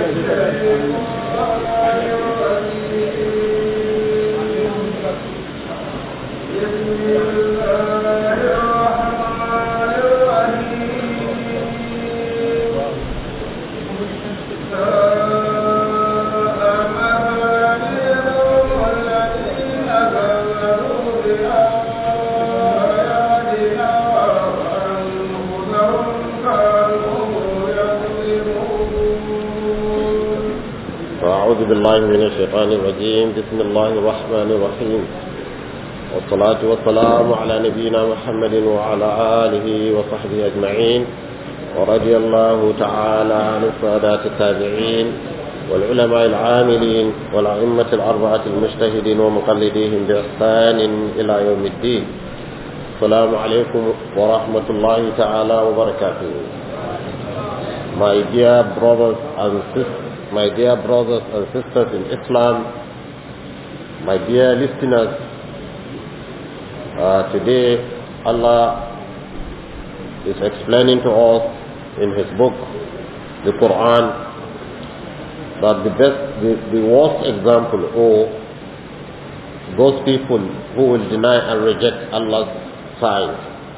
أعوذ بالله من الشيطان الرجيم بسم الله الرحمن الرحيم والصلاة والسلام على نبينا محمد وعلى آله وصحبه أجمعين ورضي الله تعالى عن السادات التابعين والعلماء العاملين والأئمة الأربعة المجتهدين ومقلديهم بإحسان إلى يوم الدين السلام عليكم ورحمة الله تعالى وبركاته My dear brothers and sisters my dear brothers and sisters in Islam, my dear listeners, uh, today Allah is explaining to us in His book, the Quran, that the best, the, the worst example, or those people who will deny and reject Allah's signs,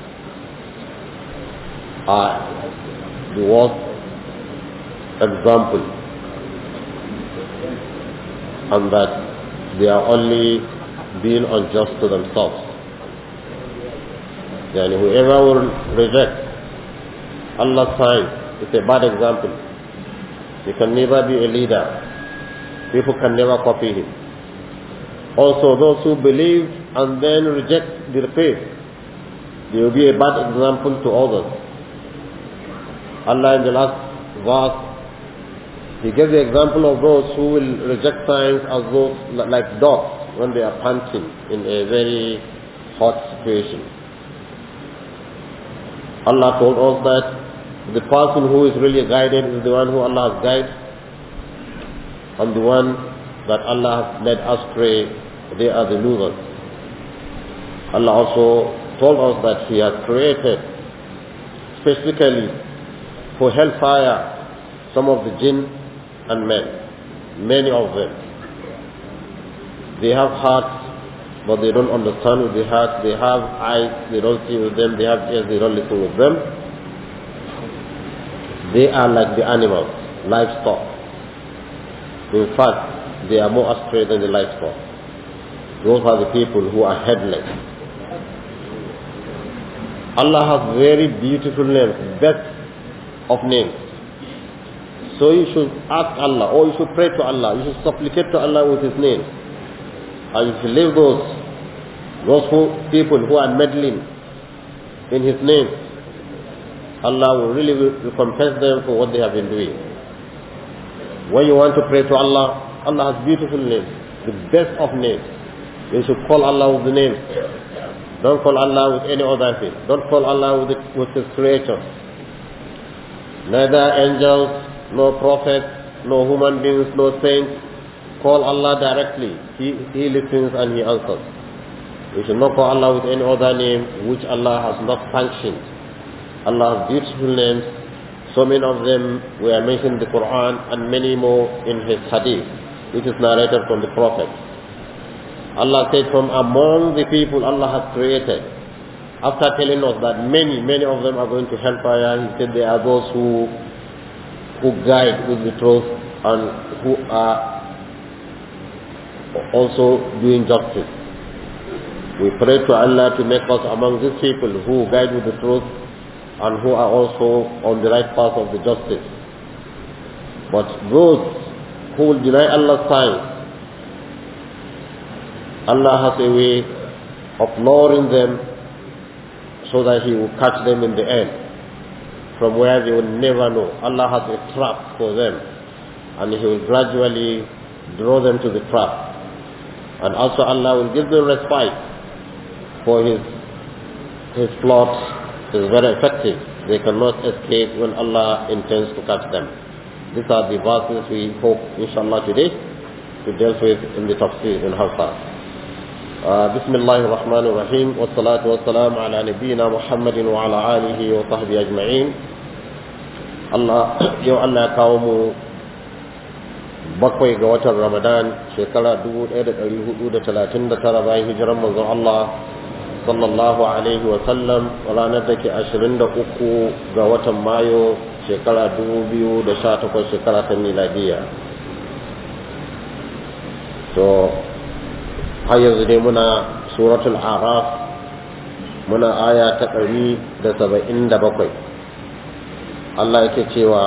are the worst example and that they are only being unjust to themselves. Yani whoever will reject Allah's sign is a bad example. He can never be a leader. People can never copy him. Also, those who believe and then reject the faith, they will be a bad example to others. Allah in the last verse he gave the example of those who will reject signs as those like dogs when they are panting in a very hot situation. Allah told us that the person who is really guided is the one who Allah has guided and the one that Allah has led astray, they are the losers. Allah also told us that He has created specifically for hellfire some of the jinn and men, many of them. They have hearts, but they don't understand with the heart. They have eyes, they don't see with them. They have ears, they don't listen with them. They are like the animals, livestock. In fact, they are more astray than the livestock. Those are the people who are headless. Allah has very beautiful names, best of names. So you should ask Allah or you should pray to Allah. You should supplicate to Allah with His name. And you should leave those, those who, people who are meddling in His name. Allah will really recompense them for what they have been doing. When you want to pray to Allah, Allah has beautiful names, the best of names. You should call Allah with the name. Don't call Allah with any other thing. Don't call Allah with, the, with His creatures. Neither angels, no prophets, no human beings, no saints. Call Allah directly. He, he listens and He answers. We should not call Allah with any other name which Allah has not sanctioned. Allah has beautiful names. So many of them were mentioned in the Quran and many more in His Hadith, which is narrated from the Prophet. Allah said from among the people Allah has created, after telling us that many, many of them are going to hellfire, He said there are those who who guide with the truth and who are also doing justice. We pray to Allah to make us among these people who guide with the truth and who are also on the right path of the justice. But those who will deny Allah's signs, Allah has a way of lowering them so that He will catch them in the end from where they will never know. Allah has a trap for them and He will gradually draw them to the trap. And also Allah will give them respite for His, His plots is very effective. They cannot escape when Allah intends to catch them. These are the verses we hope, inshallah, today to deal with in the tafsir in Hafsa. بسم الله الرحمن الرحيم والصلاة والسلام على نبينا محمد وعلى آله وصحبه أجمعين الله يو الله كاومو bakwai ga watan ramadan shekara 1439 bayan hijiran manzon Allah sallallahu alaihi wa sallam ranar da ke 23 ga watan mayu shekara 2018 shekara ta miladiya to har yanzu dai muna suratul araf muna aya ta 177 Allah yake cewa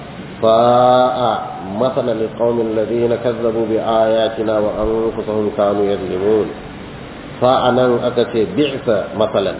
fa'a مثلا للقوم الذين كذبوا بآياتنا وأنفسهم كانوا يظلمون فأنا أكتي بعث مثلا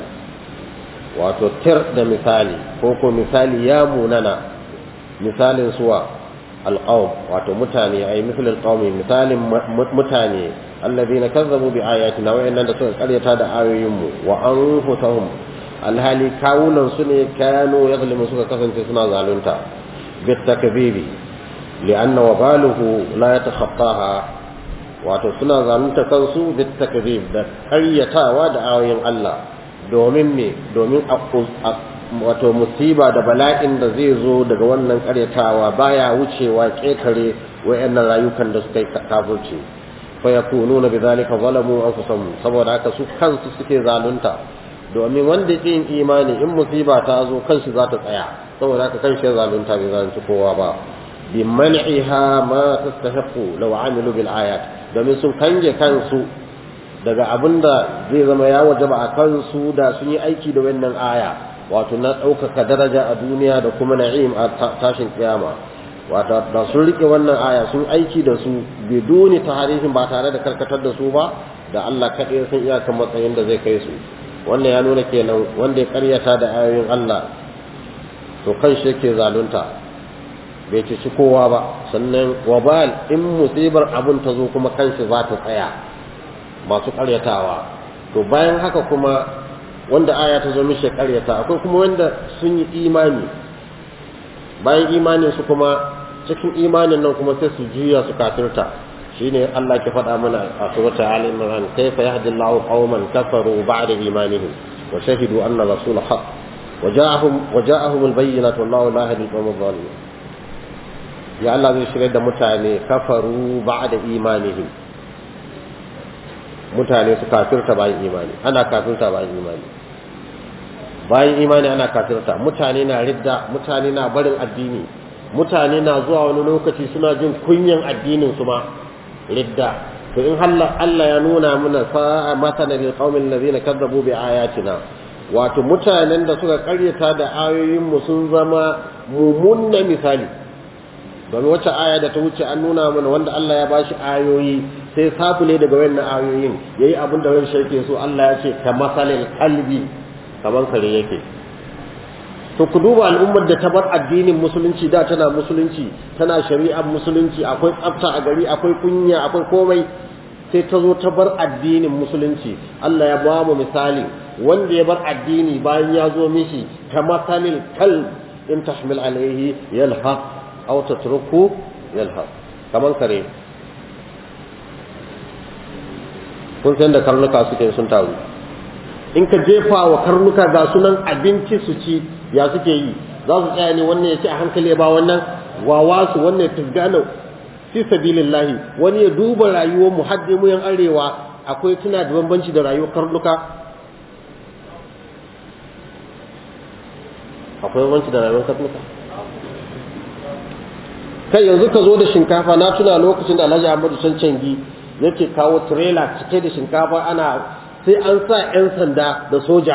وتتر ده مثالي كوكو مثالي يا موننا مثال سوى القوم واتو متاني أي مثل القوم مثال متاني الذين كذبوا بآياتنا وإن نسوء قرية هذا آيهم وأنفسهم الهالي كاونا سنة كانوا يظلمون سوى كثن سنة ظالونتا بالتكذيب لأن وباله لا يتخطاها wato suna zalunta kansu bit takzib da karyatawa da ayoyin Allah domin me domin wato musiba da bala'in da zai zo daga wannan karyatawa baya wucewa ketare wayannan rayukan da suka yi kafirci fa yakununa bidhalika zalamu anfusahum saboda haka su kansu suke zalunta domin wanda yake yin imani in musiba ta zo kanshi za ta tsaya saboda haka kanshi ya zalunta bai zalunci kowa ba بمنعها ما تستحق لو عملوا بالآيات domin sun kange kansu daga abin da zai zama ya wajaba a kansu da sun yi aiki da wannan aya wato na ɗaukaka daraja a duniya da kuma na'im a tashin kiyama wato da sun rike wannan aya sun aiki da su biduni tarihin ba tare da karkatar da su ba da Allah kaɗai sun iyakan matsayin da zai kai su wannan ya nuna kenan wanda ya karyata da ayoyin Allah to kan shi yake zalunta bai ci kowa ba sannan wabal in musibar abun ta zo kuma kanshi za ta tsaya masu karyatawa to bayan haka kuma wanda aya ta zo mishi karyata akwai kuma wanda sun yi imani bayan imanin su kuma cikin imanin nan kuma sai su juya su kafirta shine Allah ke faɗa mana a suratul ali imran kayfa yahdillahu qauman kafaru ba'da imanihim wa shahidu anna rasul haqq وجاءهم وجاءهم البينات والله لا يهدي القوم الظالمين ya Allah zai shirya da mutane kafaru ba'da imanihim mutane su kafirta bayan imani ana kafirta bayan imani bayan imani ana kafirta mutane na ridda mutane na barin addini mutane na zuwa wani lokaci suna jin kunyan addinin su ma ridda to in Allah Allah ya nuna mana sa'a masana lil qaumin ladina kadzabu bi ayatina wato mutanen da suka karyata da ayoyin mu sun zama mumunna misali don wacce aya da ta wuce an nuna mana wanda Allah ya bashi ayoyi sai sabule daga wannan ayoyin yayi abin da wani shirke so Allah ya ce ka masalil kalbi kaman kare yake to ku duba al'ummar da ta bar addinin musulunci da tana musulunci tana shari'ar musulunci akwai tsafta a gari akwai kunya akwai komai sai ta zo ta bar addinin musulunci Allah ya ba mu misali wanda ya bar addini bayan ya zo mishi ka masalil kalb in tahmil alaihi yalhaq aw tatruku yalhaq kaman kare kun san da karnuka suke sun taru in ka jefa wa karnuka ga sunan abinci su ci ya suke yi za su tsaya ne wannan ya ci a hankali ba wannan wawa su wannan ya tugana fi sabilillahi wani ya duba rayuwar mu hadde mu yan arewa akwai tuna da bambanci da rayuwar karnuka akwai bambanci da rayuwar karnuka kai yanzu ka zo da shinkafa na tuna lokacin da Alhaji Ahmadu Cancangi yake kawo trailer cike da shinkafa ana sai an sa 'yan sanda da soja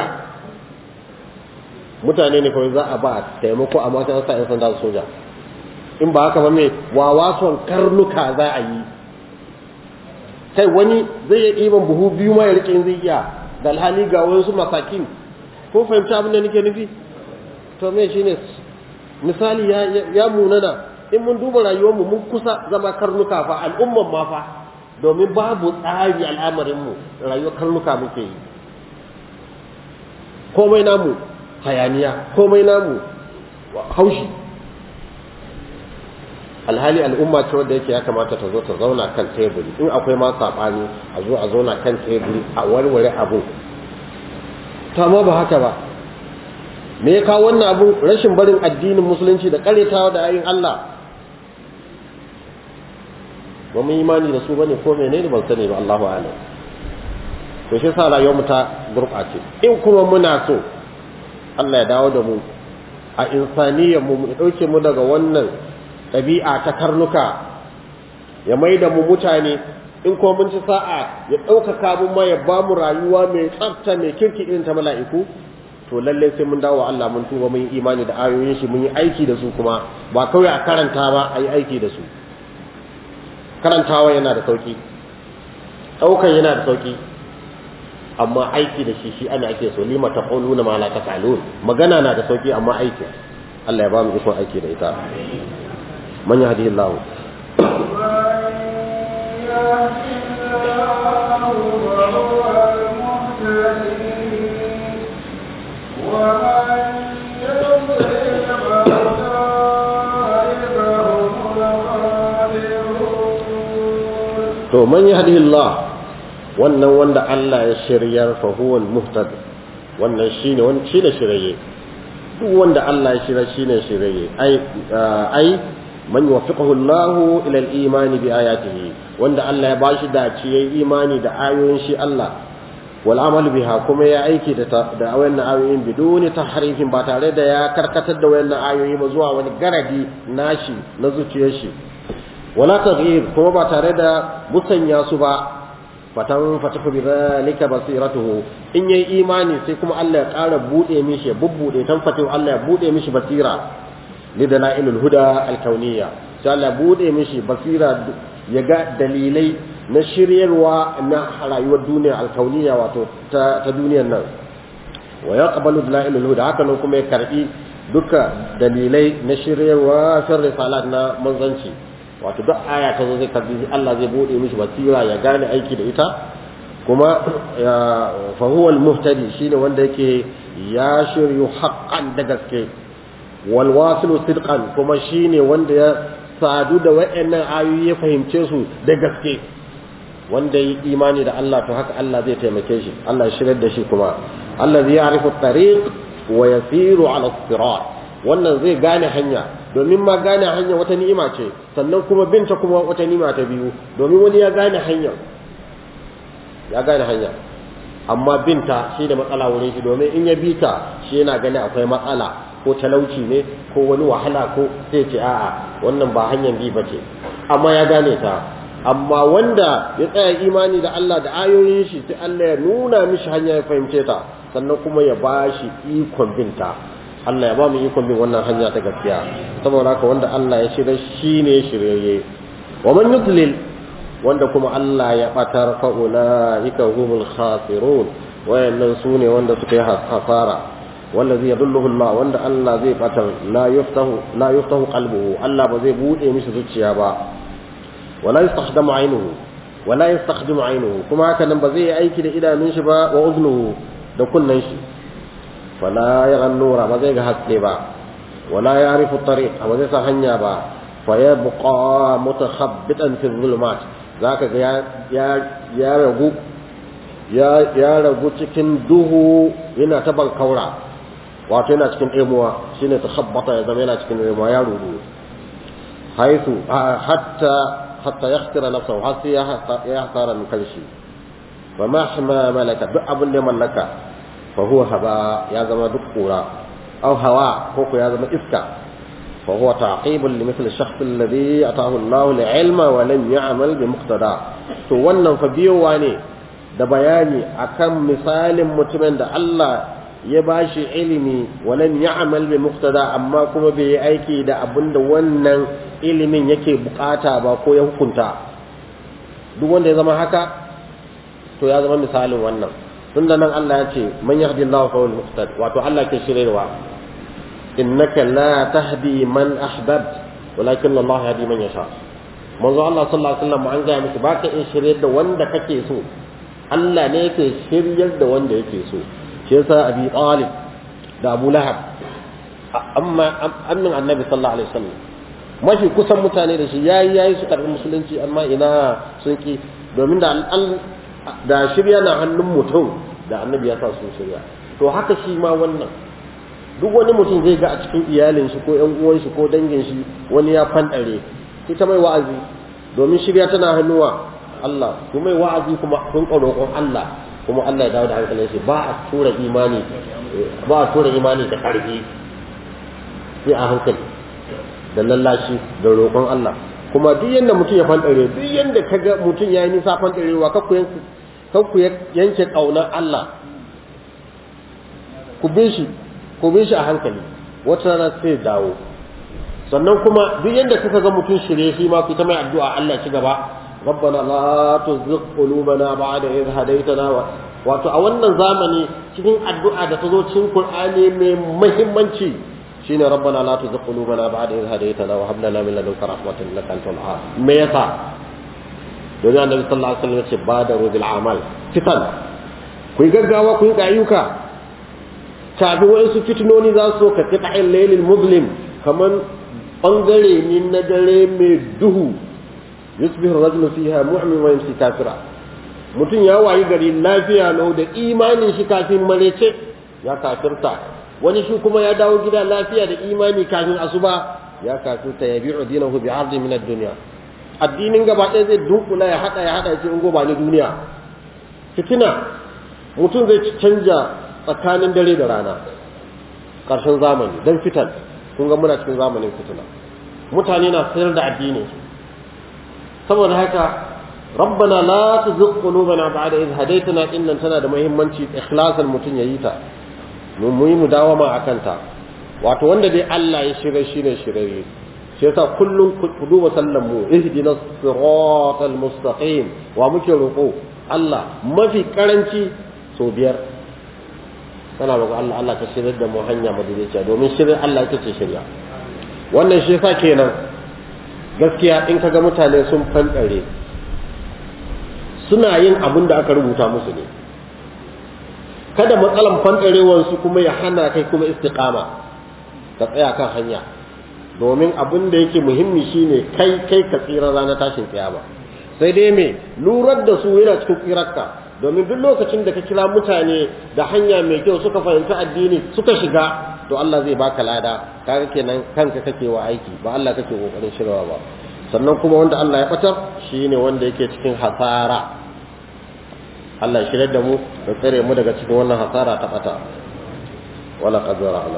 mutane ne kawai za a ba taimako amma sai an sa 'yan sanda da soja in ba haka ba mai wawason karnuka za a yi kai wani zai iya ɗiban buhu biyu ma ya rike in zai iya da alhali ga wasu masakin ko fahimci abin da nake nufi to me shine misali ya ya munana in mun duba rayuwarmu mun kusa zama karnuka fa al'umman ma fa domin babu tsari al'amarinmu rayuwar karnuka muke yi komai namu hayaniya komai namu haushi alhali al'umma ce wadda yake ya kamata ta zo ta zauna kan teburi in akwai ma saɓani a zo a zauna kan teburi a warware abu ta ma ba haka ba me ya kawo wannan abu rashin barin addinin musulunci da karetawa da ayin Allah ba mun imani da su bane ko menene ban sani ba Allahu a'lam to shi yasa rayuwar mu ta gurɓace in kuma muna so Allah ya dawo da mu a insaniyar mu mu dauke mu daga wannan ɗabi'a ta karnuka ya mai da mu mutane in kuma mun ci sa'a ya ɗaukaka mu ma ya ba mu rayuwa mai tsafta mai kirki irin ta mala'iku to lallai sai mun dawo Allah mun tuba mun yi imani da ayoyin shi mun yi aiki da su kuma ba kawai a karanta ba a yi aiki da su karantawa yana da sauki ɗaukan yana da sauki amma aiki da shi shi ana ake so lima taquluna ma la taf'alun magana na da sauki amma aiki Allah ya ba mu ikon aiki da ita man yahdihillahu to man yahdihillah wannan wanda Allah ya shiryar fa huwa al-muhtad wannan shine wannan shine shirye duk wanda Allah ya shirya shine shirye ai ai man yuwaffiqahu Allah ila al-iman bi ayatihi wanda Allah ya bashi dace yayi imani da ayoyin shi Allah wal amal biha kuma ya aiki da da wayannan ayoyin biduni tahrifin ba tare da ya karkatar da wayannan ayoyi ba zuwa wani garadi nashi na zuciyar shi wala taghyir kuma ba tare da musanya su ba fatan fatahu bi zalika basiratuhu in yayi imani sai kuma Allah ya ƙara bude mishi ya bubbude tan fatahu Allah ya bude mishi basira li dalailul huda alkauniyya sai Allah ya bude mishi basira ya ga dalilai na shiryarwa na rayuwar duniya alkauniyya wato ta, ta duniyar nan wa yaqbalu dalailul huda haka nan kuma ya karbi duka dalilai na shiryarwa fil risalat na manzanci wato duk aya ta zo zai karbi Allah zai bude mishi basira ya gane aiki da ita kuma fa huwa al-muhtadi shine wanda yake ya shiryu haqqan da gaske wal wasilu sidqan kuma shine wanda ya sadu da wayannan ayoyi ya fahimce su da gaske wanda yi imani da Allah to haka Allah zai taimake shi Allah ya shirar da shi kuma Allah zai ya'rifu at-tariq wa yasiru ala as-sirat wannan zai gane hanya domin ma gane hanya wata ni'ima ce sannan kuma binta kuma wata ni'ima ta biyu domin wani ya gane hanya ya gane hanya amma binta shi da matsala wurin shi domin in ya bi ta shi yana gani akwai matsala ko talauci ne ko wani wahala ko sai ce a'a wannan ba hanyar bi bace amma ya gane ta amma wanda ya tsaya imani da Allah da ayoyin shi sai Allah ya nuna mishi hanya ya fahimce ta sannan kuma ya ba shi ikon binta Allah ya ba mu ikon bin wannan hanya ta gaskiya saboda haka wanda Allah ya shirya shine shiryayye wa man yudlil wanda kuma Allah ya batar fa ulaika humul khasirun wayannan sune wanda suka yi hasara wallazi yadulluhu Allah wanda Allah zai batar la yuftahu la yuftahu qalbuhu Allah ba zai bude mishi zuciya ba wala yastakhdamu aynuhu wala yastakhdimu aynuhu kuma haka nan ba zai yi aiki da idanun shi ba wa uznuhu da kunnan shi فلا يرى النور ما زي حسكي با ولا يعرف الطريق ما زي hanya ba فيبقى متخبطا في الظلمات zaka ga ya ya ragu ya ya ragu cikin duhu yana ta bankaura wato yana cikin emuwa shine takhabbata ya zama yana cikin emuwa ya rudu haitu hatta hatta yakhtira nafsahu har sai ya hasara min kanshi fa mahma malaka duk abin da mallaka فهو هباء يا زما دكورا أو هواء كوكو يا زما إفكا فهو تعقيب لمثل الشخص الذي أتاه الله العلم ولم يعمل بمقتضاه to wannan fa biyowa ne da bayani akan misalin mutumin da Allah ya bashi ilimi walam ya'mal bi muqtada amma kuma bai yi aiki da abinda wannan ilimin yake bukata ba ko ya hukunta duk wanda ya zama haka to ya zama misalin wannan tunda nan Allah ya ce man yahdillahu fa huwal muhtad wato Allah ke shiryarwa innaka la tahdi man ahbabt walakin Allah yahdi man yasha manzo Allah sallallahu alaihi wasallam an ga miki baka in shiryar da wanda kake so Allah ne yake shiryar da wanda yake so shi yasa Abi Talib da Abu Lahab amma annin Annabi sallallahu alaihi wasallam mafi kusan mutane da shi yayi yayi su karbi musulunci amma ina sun ki domin da da shirya na hannun mutum da annabi ya sa su shirya to haka shi ma wannan duk wani mutum zai ga a cikin iyalin shi ko ƴan uwan shi ko dangin shi wani ya fandare ita mai wa'azi domin shirya tana hannuwa Allah kuma yi wa'azi kuma kun roƙon Allah kuma Allah ya dawo da hankalin shi ba a tura imani ba a tura imani da ƙarfi sai a hankali da lallashi da roƙon Allah kuma duk yanda mutum ya fantare duk yanda kaga mutum ya yi nisa fantarewa kakku yanke kakku yanke ƙaunar Allah ku bi shi ku bi shi a hankali wata rana sai dawo sannan kuma duk yanda kuka ga mutum shirye shi ma ku ta mai addu'a Allah ci gaba ربنا لا تزغ قلوبنا بعد إذ هديتنا wato a wannan zamani cikin addu'a da ta zo cikin Qur'ani mai muhimmanci shine rabbana la tuzigh qulubana ba'da idh hadaytana wa hab lana min ladunka rahmatan innaka antal wahhab me yasa don annabi sallallahu alaihi wasallam yace badaru bil amal fitan ku yi gaggawa ku yi ayyuka kafin wasu fitinoni za su ka kita laylil muslim kaman bangare ne na dare mai duhu yusbihu rajulu fiha mu'min wa yamsi kafira mutum ya wayi gari lafiya lau da imanin shi kafin marece ya kafirta wani shi kuma ya dawo gida lafiya da imani kafin asuba ya kafirta ya bi'u dinahu bi ardi min ad-dunya addinin gaba ɗaya zai dunkula ya hada ya hada ya ce in goba ni duniya fitina mutum zai canja tsakanin dare da rana ƙarshen zamani dan fitan kun ga muna cikin zamanin fitina mutane na sayar da addinin su saboda haka rabbana la tuzigh qulubana ba'da idh hadaytana innan tana da muhimmanci ikhlasan mutun yayi ta mu mu yi mudawama akan ta wato wanda dai Allah ya shirye shi ne shirye shi yasa kullum ku duba sallan mu ihdinas siratal mustaqim wa muke roko Allah mafi karanci so biyar kana roƙo Allah Allah ka shirye da mu hanya madaidaiciya domin shirye Allah ita ce shirya wannan shi yasa kenan gaskiya in kaga mutane sun fanɗare suna yin abin da aka rubuta musu ne kada matsalan fanɗarewarsu kuma ya hana kai kuma istiqama ka tsaya kan hanya domin abin da yake muhimmi shine kai kai ka tsira ranar tashin kiyama sai dai me lurar da su yana cikin tsirarka domin duk lokacin da ka kira mutane da hanya mai kyau suka fahimci addini suka shiga to Allah zai baka lada kaga kenan kanka kake wa aiki ba Allah kake kokarin shirwa ba sannan kuma wanda Allah ya batar shine wanda yake cikin hasara Allah ya shirye da mu da tsare mu daga cikin wannan hasara ta bata wala qadara ala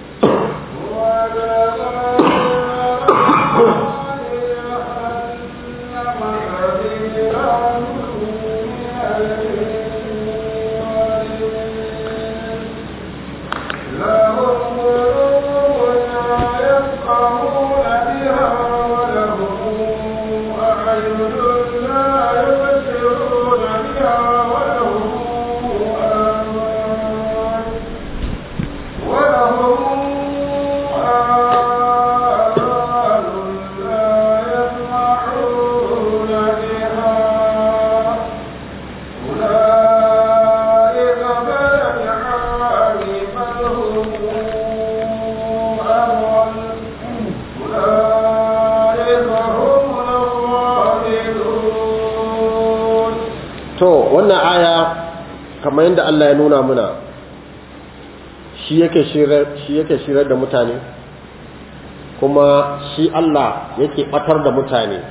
wannan aya kamar yadda Allah ya nuna muna shi yake shirar da mutane kuma shi Allah yake batar da mutane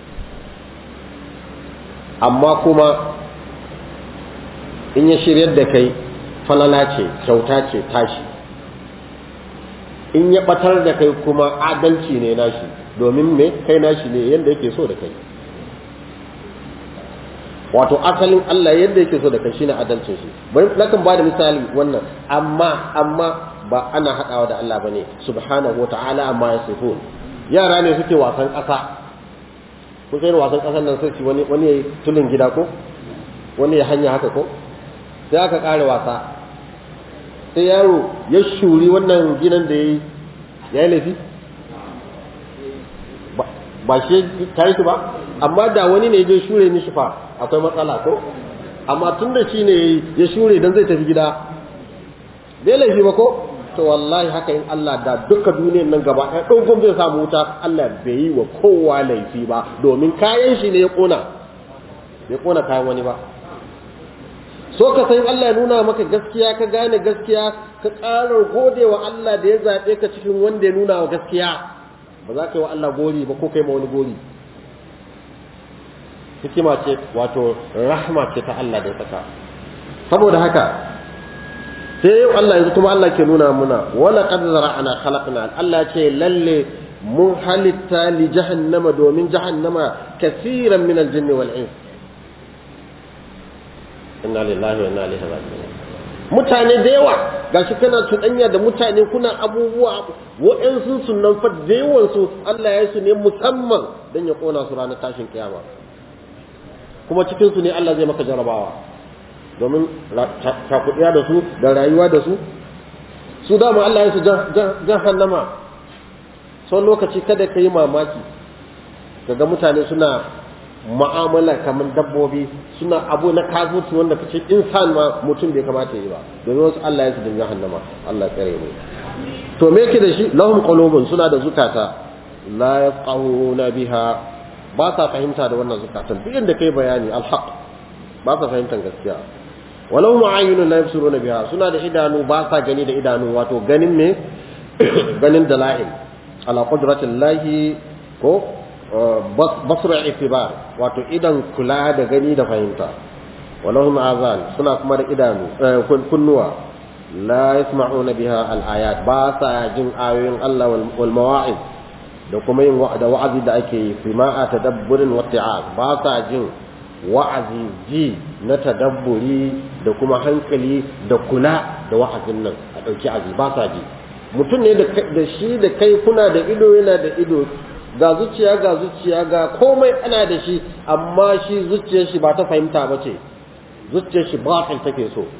amma kuma in ya shiryar da kai falala ce kyauta ce tashi in ya batar da kai kuma adalci ne nashi domin me kai nashi ne yadda yake so da kai wato asalin Allah yadda yake so da kai shine adalcin shi bari nakan bada misali wannan amma amma ba ana hadawa da Allah bane subhanahu wataala amma yasifun yara ne suke wasan ƙasa kun sai wasan ƙasan nan sai wani wani yayi tulin gida ko wani ya hanya haka ko sai aka ƙare wasa sai yaro ya shuri wannan gidan da yayi yayi laifi ba shi ta yi ba amma da wani ne ya shure mishi fa akwai matsala ko amma tun da shi ne ya shure don zai tafi gida bai laifi ba ko to wallahi haka in Allah da duka duniyar nan gaba ɗaya ɗogon zai samu wuta Allah bai yi wa kowa laifi ba domin kayan shi ne ya ƙona bai ƙona kayan wani ba so ka san Allah ya nuna maka gaskiya ka gane gaskiya ka ƙara gode wa Allah da ya zaɓe ka cikin wanda ya nuna wa gaskiya ba za ka yi wa Allah gori ba ko kai ma wani gori hikima ce wato rahma ce ta Allah da saka saboda haka sai yau Allah yanzu kuma Allah ke nuna muna wala qad zara'na khalaqna Allah ce lalle mun halitta li jahannama domin jahannama kaseeran min al-jinn wal ins inna lillahi wa inna ilaihi raji'un mutane da yawa gashi kana tudanya da mutane kuna abubuwa wa'ansu sunan fa da yawan su Allah ya su ne musamman dan ya kona su ranar tashin kiyama kuma cikin su ne Allah zai maka jarabawa domin cakuɗiya da su da rayuwa da su su dama Allah ya su jahannama sau lokaci kada ka yi mamaki daga mutane suna ma'amala kamar dabbobi suna abu na kafirci wanda kace insan ma mutum bai kamata yi ba domin wasu Allah ya su da jahannama Allah ya tsare mu to me yake da shi lahum qulubun suna da zukata la yafqahuna biha ba sa fahimta da wannan zukatan duk inda kai bayani alhaq ba sa fahimtar gaskiya walau ma'ayinun la yabsuruna biha suna da idanu ba sa gani da idanu wato ganin me ganin dala'il ala qudratillahi ko basra itibar wato idan kula da gani da fahimta walau azan suna kuma da idanu kunnuwa la yasma'una biha al-ayat ba sa jin ayoyin Allah wal mawa'iz da kuma yin da wa'azi da ake yi fi ma'a tadabburin wa ba sa jin wa'azi ji na tadabburi da kuma hankali da kula da wa'azin nan a ɗauki azi ba sa ji mutum ne da shi da kai kuna da ido yana da ido ga zuciya ga zuciya ga komai ana da shi amma shi zuciyar shi ba ta fahimta ba ce zuciyar shi ba take so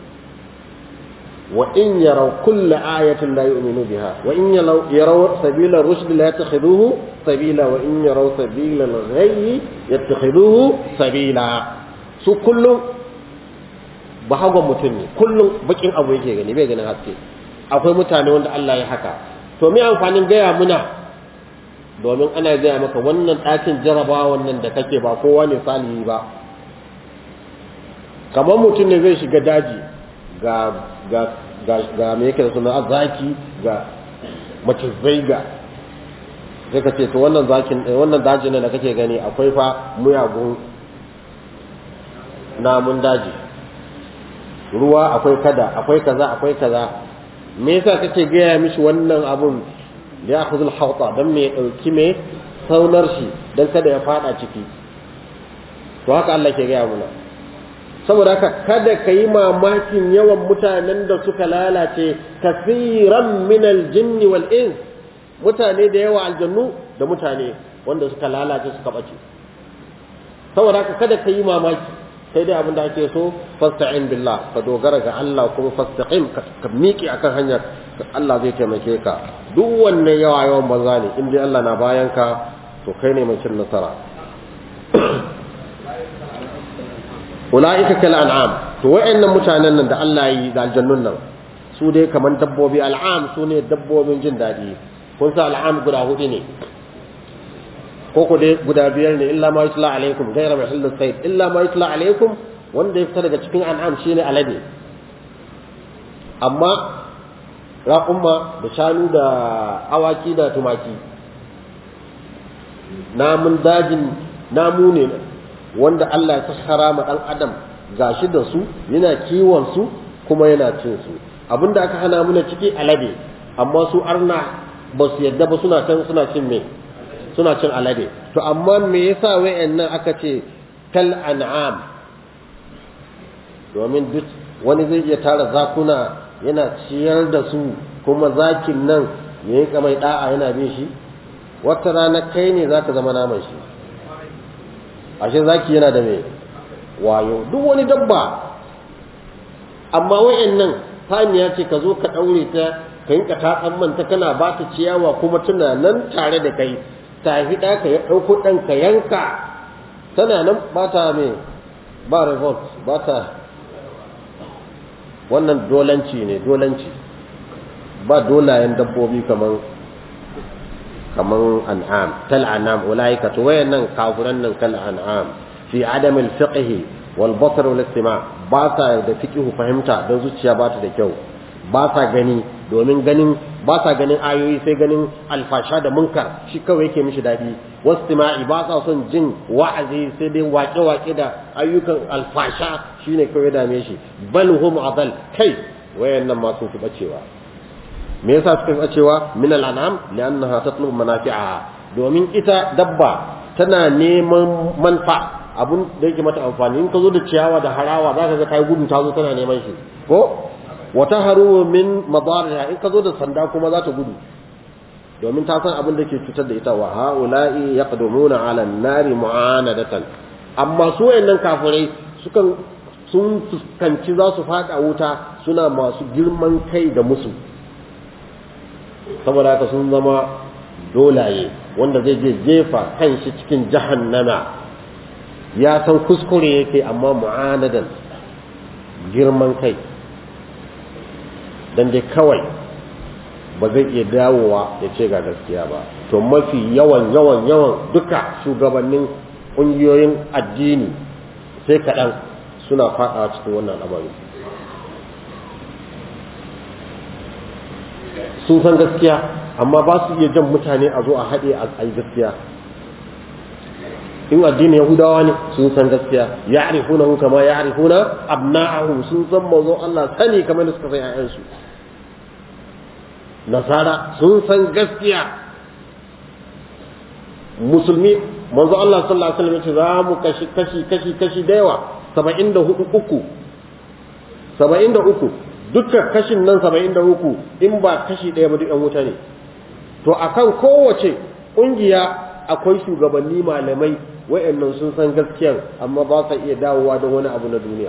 وإن يروا كل آية لا يؤمنوا بها وإن يروا سبيل الرشد لا يتخذوه سبيلا وإن يروا سبيل الغي يتخذوه سبيلا su kullum ba hagon mutum ne kullum bakin abu yake gani bai ganin haske akwai mutane wanda Allah ya haka to me amfanin gaya muna domin ana gaya maka wannan ɗakin jaraba wannan da kake ba kowa ne salihi ba kamar mutum ne zai shiga daji ga ga ga ga me yake da suna zaki ga macizai ga sai ka ce to wannan zakin wannan dajin da kake gani akwai fa muyagun namun daji ruwa akwai kada akwai kaza akwai kaza me yasa kake gaya mishi wannan abun da ya khuzul hauta dan me dauki me saunar shi dan kada ya fada ciki to haka Allah ke gaya muna saboda haka kada ka yi mamakin yawan mutanen da suka lalace kasiran min aljinn wal ins mutane da yawa aljannu da mutane wanda suka lalace suka bace saboda haka kada ka yi mamaki sai dai abin da ake so fasta'in billah ka dogara ga Allah kuma fastaqim ka miƙe akan hanyar Allah zai taimake ka duk wannan yawa yawan banza ne in dai Allah na bayan ka to kai ne mai cin nasara ulaika kal an'am to wayannan mutanen nan da Allah yi da aljannun nan su dai kaman dabbobi al'am su ne dabbobin jin daɗi kun sa al'am guda hudu ne ko ku dai guda biyar ne illa ma yutla alaikum ghayra mahillu sayd illa ma yutla alaikum wanda ya fita daga cikin an'am shine alade amma raƙumma da shanu da awaki da tumaki namun dajin namu ne wanda Allah ya sahara ma dan adam gashi da su yana kiwon su kuma yana cin su abinda aka hana muna ciki alade amma su arna ba su yadda ba suna can suna cin me suna cin alade to amma me yasa wayannan aka ce kal an'am domin duk wani zai iya tara zakuna yana ciyar da su kuma zakin nan ya yi mai da'a yana bin shi wata rana kai ne zaka zama naman shi ashe zaki yana da mai wayo duk wani dabba amma wayannan saniya ce ka zo ka daure ta ka yinka ta manta kana ba ta ciyawa kuma tana nan tare da kai ta fi ɗa ka ɗauko ɗan ka yanka tana nan ba ta mai ba revolt ba ta wannan dolanci ne dolanci ba dolayen dabbobi kaman kaman an'am kal an'am ulaika to wayannan kafiran nan kal an'am fi adam al fiqh wal basar wal istima ba sa da fiqh fahimta dan zuciya ba ta da kyau ba sa gani domin ganin ba sa ganin ayoyi sai ganin alfasha da munkar shi kawai yake mishi daɗi wastima'i ba sa son jin wa'azi sai dai waƙe-waƙe da ayyukan alfasha shine kawai dame shi bal hum adal kai wayannan ma sun fi bacewa me yasa suka fi bacewa min al'anam li'annaha tatlubu manafi'aha domin ita dabba tana neman manfa abun da yake mata amfani in ka zo da ciyawa da harawa za ka ga ta gudu ta zo tana neman shi ko wata haru min madariha in ka zo da sanda kuma za ta gudu domin ta san abin da ke cutar da ita wa haula'i yaqdumuna 'ala an-nari mu'anadatan amma su wayannan kafirai sukan sun fuskanci za su fada wuta suna masu girman kai da musu saboda haka sun zama dolaye wanda zai je jefa kanshi cikin jahannama ya san kuskure yake amma mu'anadan girman kai dan dai kawai ba zai iya dawowa ya ce ga gaskiya ba to mafi yawan yawan yawan duka shugabannin ƙungiyoyin addini sai kaɗan suna faɗawa cikin wannan al'amari sun san gaskiya amma ba su iya jan mutane a zo a haɗe a yi gaskiya in addinin yahudawa ne sun san gaskiya ya arifuna hu kama ya arifuna abna'ahu sun san mazo Allah sani kamar da suka san ƴaƴansu nasara sun san gaskiya musulmi manzo Allah sallallahu alaihi wasallam ya ce za mu kashi kashi kashi kashi da yawa 74 uku 73 dukkan kashin nan 73 in ba kashi ɗaya ba duk ƴan wuta ne to akan kowace ƙungiya akwai shugabanni malamai wayannan sun san gaskiyan amma ba sa iya dawowa don wani abu na duniya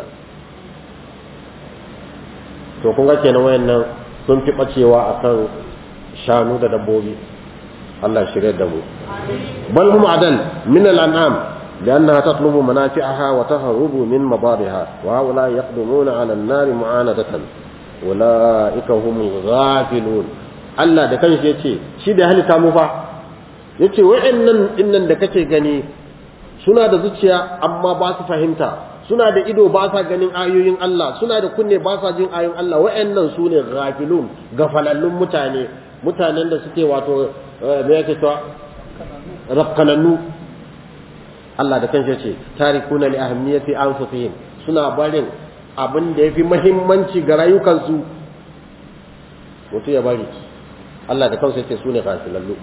to kun ga kenan wayannan sun fi bacewa akan shanu da dabbobi Allah shirya da mu bal hum adal min al-an'am لأنها تطلب منافعها وتهرب من مضارها وهؤلاء يقدمون على النار معاندة أولئك هم الغافلون Allah da kanshi yace shi da halitta mu fa yace wa'annan dinnan da kake gani suna da zuciya amma ba su fahimta suna da ido ba sa ganin ayoyin Allah suna da kunne ba sa jin ayoyin Allah wa'annan su ne ghafilun gafalallun mutane mutanen da suke wato me yake cewa rafkanannu Allah da kanshi yace tarikuna li ahammiyati anfusihim suna barin abin da yafi muhimmanci ga rayukansu mutu ya bari Allah da kansa yace su ne ghafilallu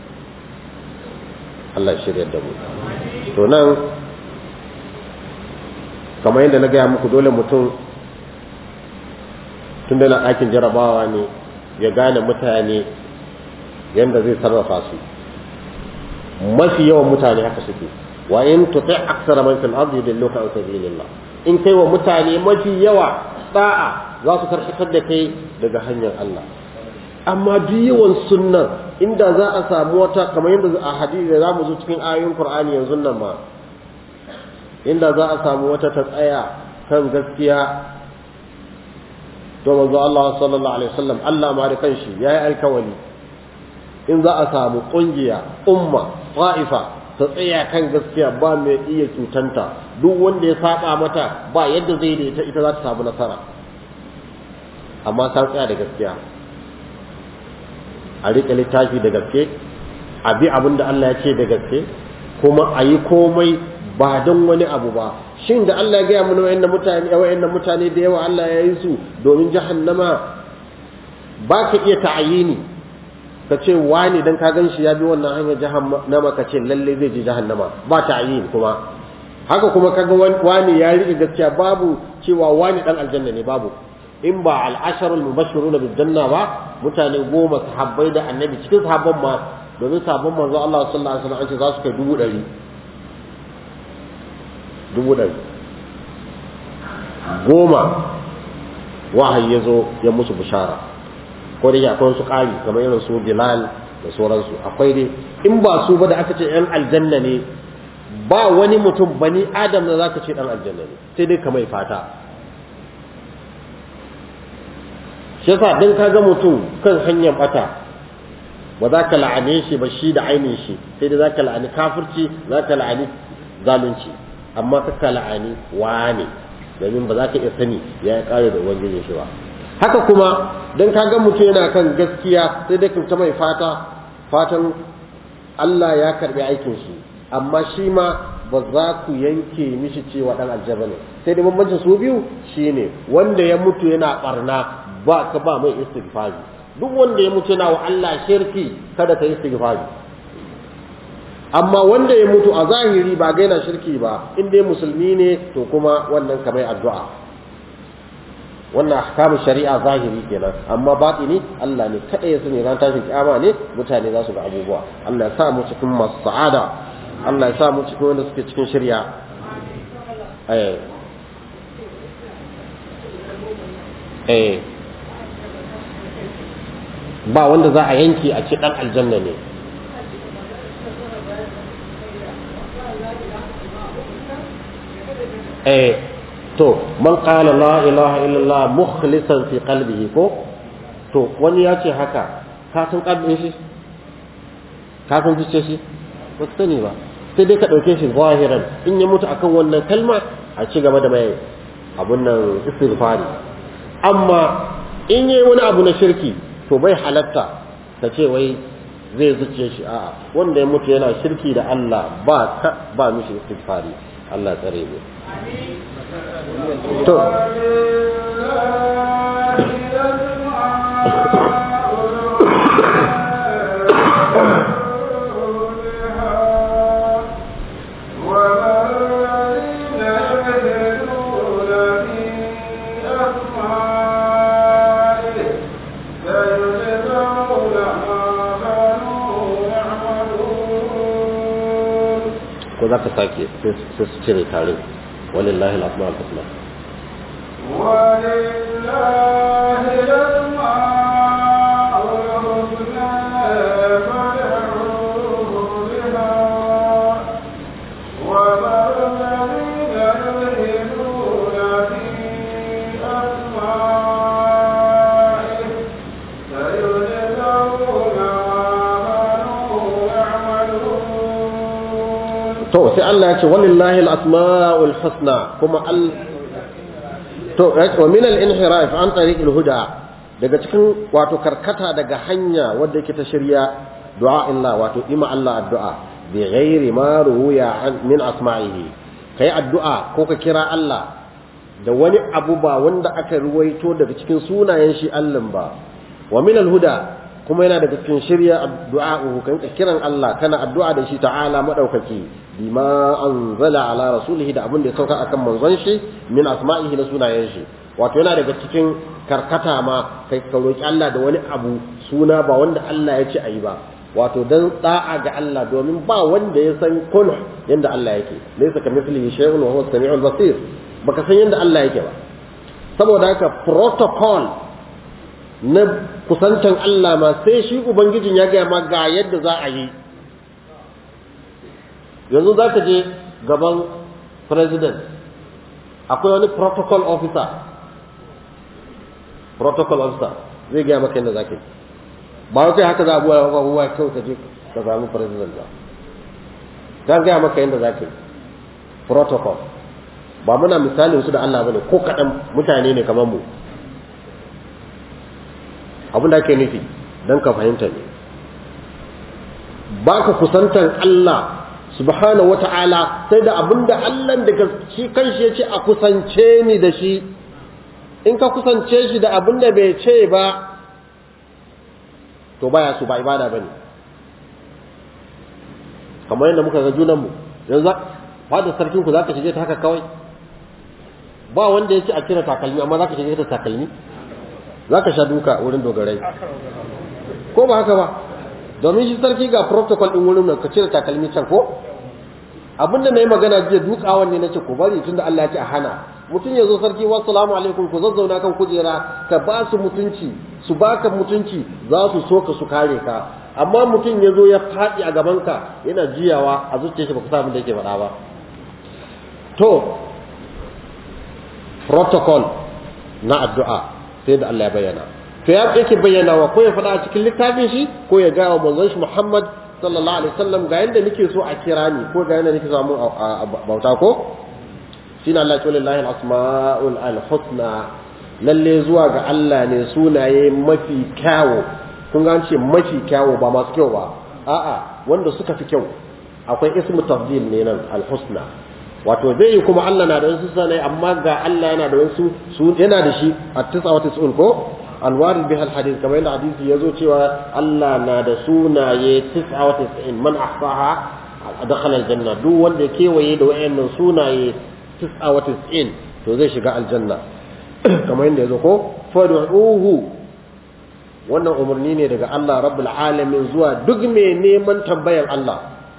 Allah shirya da mu to nan kamar yadda na gaya muku dole mutum tun da na ɗakin jarabawa ne ya gane mutane yadda zai sarrafa su mafi yawan mutane haka suke wa in tuti aksara man fil ardi yudilluka an sabilillah in kai wa mutane mafi yawa da'a za su karkatar da kai daga hanyar Allah amma duk yawan sunnan inda za a samu wata kamar yadda a hadisi da zamu zo cikin ayoyin Qur'ani yanzu nan ma inda za a samu wata ta tsaya kan gaskiya to manzo Allah sallallahu alaihi wasallam Allah ma da kanshi yayi alkawali in za a samu kungiya umma qa'ifa ta tsaya kan gaskiya ba mai iya cutanta duk wanda ya saba mata ba yadda zai da ita ita za ta samu nasara amma ta tsaya da gaskiya a riƙe littafi da gaske a bi abin da Allah ya ce da gaske kuma a yi komai ba don wani abu ba shin da Allah ya gaya mana wayannan mutane wayannan mutane da yawa Allah ya yi su domin jahannama ba ka iya ta'ayini ka ce wani dan ka gan shi ya bi wannan hanyar jahannama ka ce lalle zai je jahannama ba ta'ayini kuma haka kuma kaga wani ya riƙe gaskiya babu cewa wani dan aljanna ne babu in ba al'asharul mubashiruna bil janna ba mutane goma sahabbai da annabi cikin sahabban ma domin sahabban manzo Allah sallallahu alaihi wasallam an ce za su kai dubu ɗari dubu ɗari goma wahayi ya zo ya musu bishara ko da akwai su ƙari kamar irin su bilal da sauransu akwai dai in ba su ba da aka ce yan aljanna ne ba wani mutum bani adam da zaka ce dan aljanna ne sai dai kamar fata shi yasa dan kaga mutum kan hanyar bata ba za ka la'ane shi ba shi da ainihin shi sai dai za ka la'ani kafirci za ka la'ani zalunci amma ka ka la'ani wane domin ba za ka iya sani ya yi kare da ubangijin shi ba haka kuma don kaga mutum yana kan gaskiya sai dai ta mai fata fatan Allah ya karbi aikin shi amma shi ma ba za ku yanke mishi cewa dan aljaba ne sai dai bambancin su biyu shine wanda ya mutu yana barna ba ka ba mai istighfari duk wanda ya mutu yana wa Allah shirki kada ka istighfari amma wanda ya mutu a zahiri ba ga yana shirki ba in dai musulmi ne to kuma wannan ka mai addu'a wannan ahkamu shari'a zahiri kenan amma batini Allah ne kada ya sani ran tashin kiyama ne mutane za su ga abubuwa Allah ya sa mu cikin masu sa'ada Allah ya sa mu cikin wanda suke cikin shari'a eh eh ba wanda za a yanki a ce dan aljanna ne eh to man qala la ilaha illallah mukhlisan fi qalbihi ko to wani ya ce haka ka san kalbin shi ka san zuciyar shi ba ka sani ba sai dai ka ɗauke shi zahiran in ya mutu akan wannan kalma a ci gaba da mai abun nan istighfari amma in yayi wani abu na shirki to bai halatta ka ce wai zai zuciya shi a'a wanda ya mutu yana shirki da Allah ba ka ba mishi istighfari Allah tsare mu to ko za ka sake sai su cire tare walillahi al-asma al-husna ولله الأسماء الحسنى فادعوه بها وذروا الذين يلحدون في أسمائه سيجزون ما كانوا يعملون to sai Allah ya ce walillahi al-asma'ul husna kuma al to wa min al-inhiraf an tariq al-huda daga cikin wato karkata daga hanya wadda yake ta shirya du'a illa wato ima Allah addu'a bi ghairi ma ruya an min asma'ihi kai addu'a ko ka kira Allah da wani abu ba wanda aka ruwaito daga cikin sunayen shi Allah ba wa min al-huda kuma yana daga cikin shirya addu'a'uhu kan kiran Allah kana addu'a da shi ta'ala madaukaki bima anzala ala rasulihi da abin da ya sauka akan manzon shi min asma'ihi na sunayen shi wato yana daga cikin karkata ma kai ka roki Allah da wani abu suna ba wanda Allah ya ce ayi ba wato dan da'a ga Allah domin ba wanda ya san kun yanda Allah yake laysa kamithlihi shay'un wa huwa as-sami'ul basir baka san yanda Allah yake ba saboda haka protocol na kusantan Allah ma sai shi Ubangijin ya gaya ma ga yadda za a yi yanzu za ka je gaban president akwai wani protocol officer protocol officer zai gaya maka yadda za ka yi ba wai kai haka za a buwa abubuwa kawai ka je ka samu president ba zan gaya maka yadda za ka yi protocol ba muna misalin su da Allah bane ko kaɗan mutane ne kamar mu abin da ake nufi don ka fahimta ne ba ka kusantar Allah subhanahu wa ta'ala sai da abin da Allah daga shi kanshi ya ce a kusance ni da shi in ka kusance shi da abin da bai ce ba to baya su ba ibada ba ne kamar yadda muka ga junanmu yanzu fada sarkinku za ka shige ta haka kawai ba wanda ya ce a cire takalmi amma za ka shige ta takalmi za ka sha duka wurin dogarai ko ba haka ba domin shi sarki ga protocol ɗin wurin nan ka cire takalmi can ko abin da na yi magana jiya dukawan ne na ce ku bari tunda Allah ya ce a hana mutum ya zo sarki wasu salamu alaikum ku zazzauna kan kujera ka ba su mutunci su baka mutunci za su so ka su kare ka amma mutum ya zo ya faɗi a gabanka yana jiyawa a zuciyar shi ba ku sa abin da yake faɗa ba to protocol na addu'a sai da Allah ya bayyana to ya yake bayyana wa ko ya faɗa a cikin littafin shi ko ya ga wa manzon shi Muhammad sallallahu alaihi wasallam ga yanda nake so a kira ni ko ga yanda nake so mu bauta ko shine Allah ya ce lillahi al-asmaul al-husna lalle zuwa ga Allah ne sunaye mafi kyawo kun ga ce mafi kyawo ba masu kyau ba a'a wanda suka fi kyau akwai ismu tafdil ne nan alhusna wato zai yi kuma Allah na da wasu sunaye amma ga Allah yana da wasu su yana da shi a tisa wa tis'un ko alwari bihal hadith kamar yadda hadisi yazo cewa Allah na da sunaye tis'a wa tis'in man ahsaha dakhala aljanna duk wanda ya kewaye da wayannan sunaye tis'a wa tis'in to zai shiga aljanna kamar yadda yazo ko fad'uhu wannan umarni ne daga Allah rabbul alamin zuwa duk mai neman tambayar Allah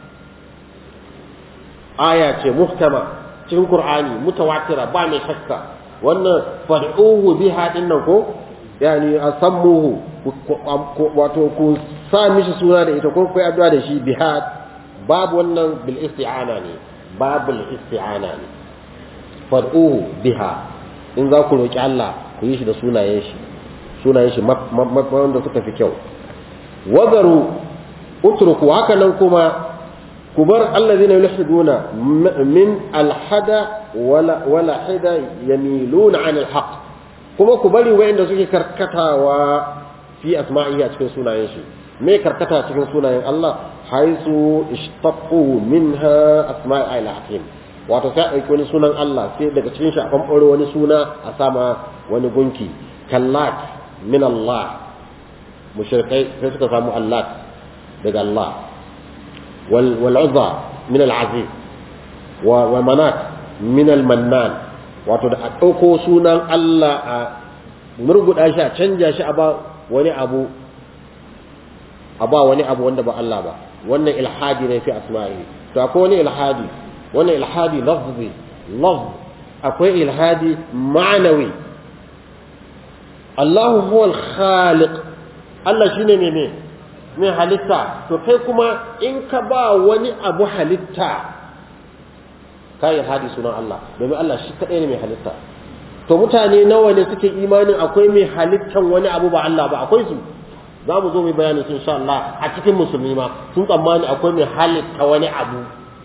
aya ce muhtama cikin qur'ani mutawatira ba mai shakka wannan fad'uhu biha dinnan ko yani asammuhu wato ku sa mishi suna da ita ko ku addu'a da shi biha babu wannan bil isti'ana ne babu isti'ana ne fad'uhu biha in za ku roki Allah ku yi shi da sunayen shi sunayen shi wanda suka fi kyau wadaru utruku haka nan kuma ku bar allazina yulhiduna min alhada wala wala hida yamiluna an alhaq kuma ku bari wayanda suke karkatawa fi asma'ihi a cikin sunayen shi me karkata cikin sunayen Allah haisu ishtaqu minha asma'i al-hakim wato sai ɗauki wani sunan Allah sai daga cikin shi a ɓamɓaro wani suna a sama wani gunki kallat min Allah mushrikai sai suka samu Allah daga Allah wal wal uzza min al aziz wa wa manat min al mannan wato da a ɗauko sunan Allah a murguɗa shi a canja shi a ba wani abu a ba wani abu wanda ba Allah ba wannan ilhadi ne fi asma'i to akwai wani ilhadi wannan ilhadi lafzi lafz akwai ilhadi ma'anawi Allahu huwal khaliq Allah shine ne ne mai halitta to kai kuma in ka ba wani abu halitta ka ilhadi sunan Allah domin Allah shi kadai ne mai halitta to mutane nawa ne suke imanin akwai mai halittan wani abu ba Allah ba akwai su za mu zo mu bayani sun sha Allah a cikin musulmi ma sun tsammani akwai mai halitta wani abu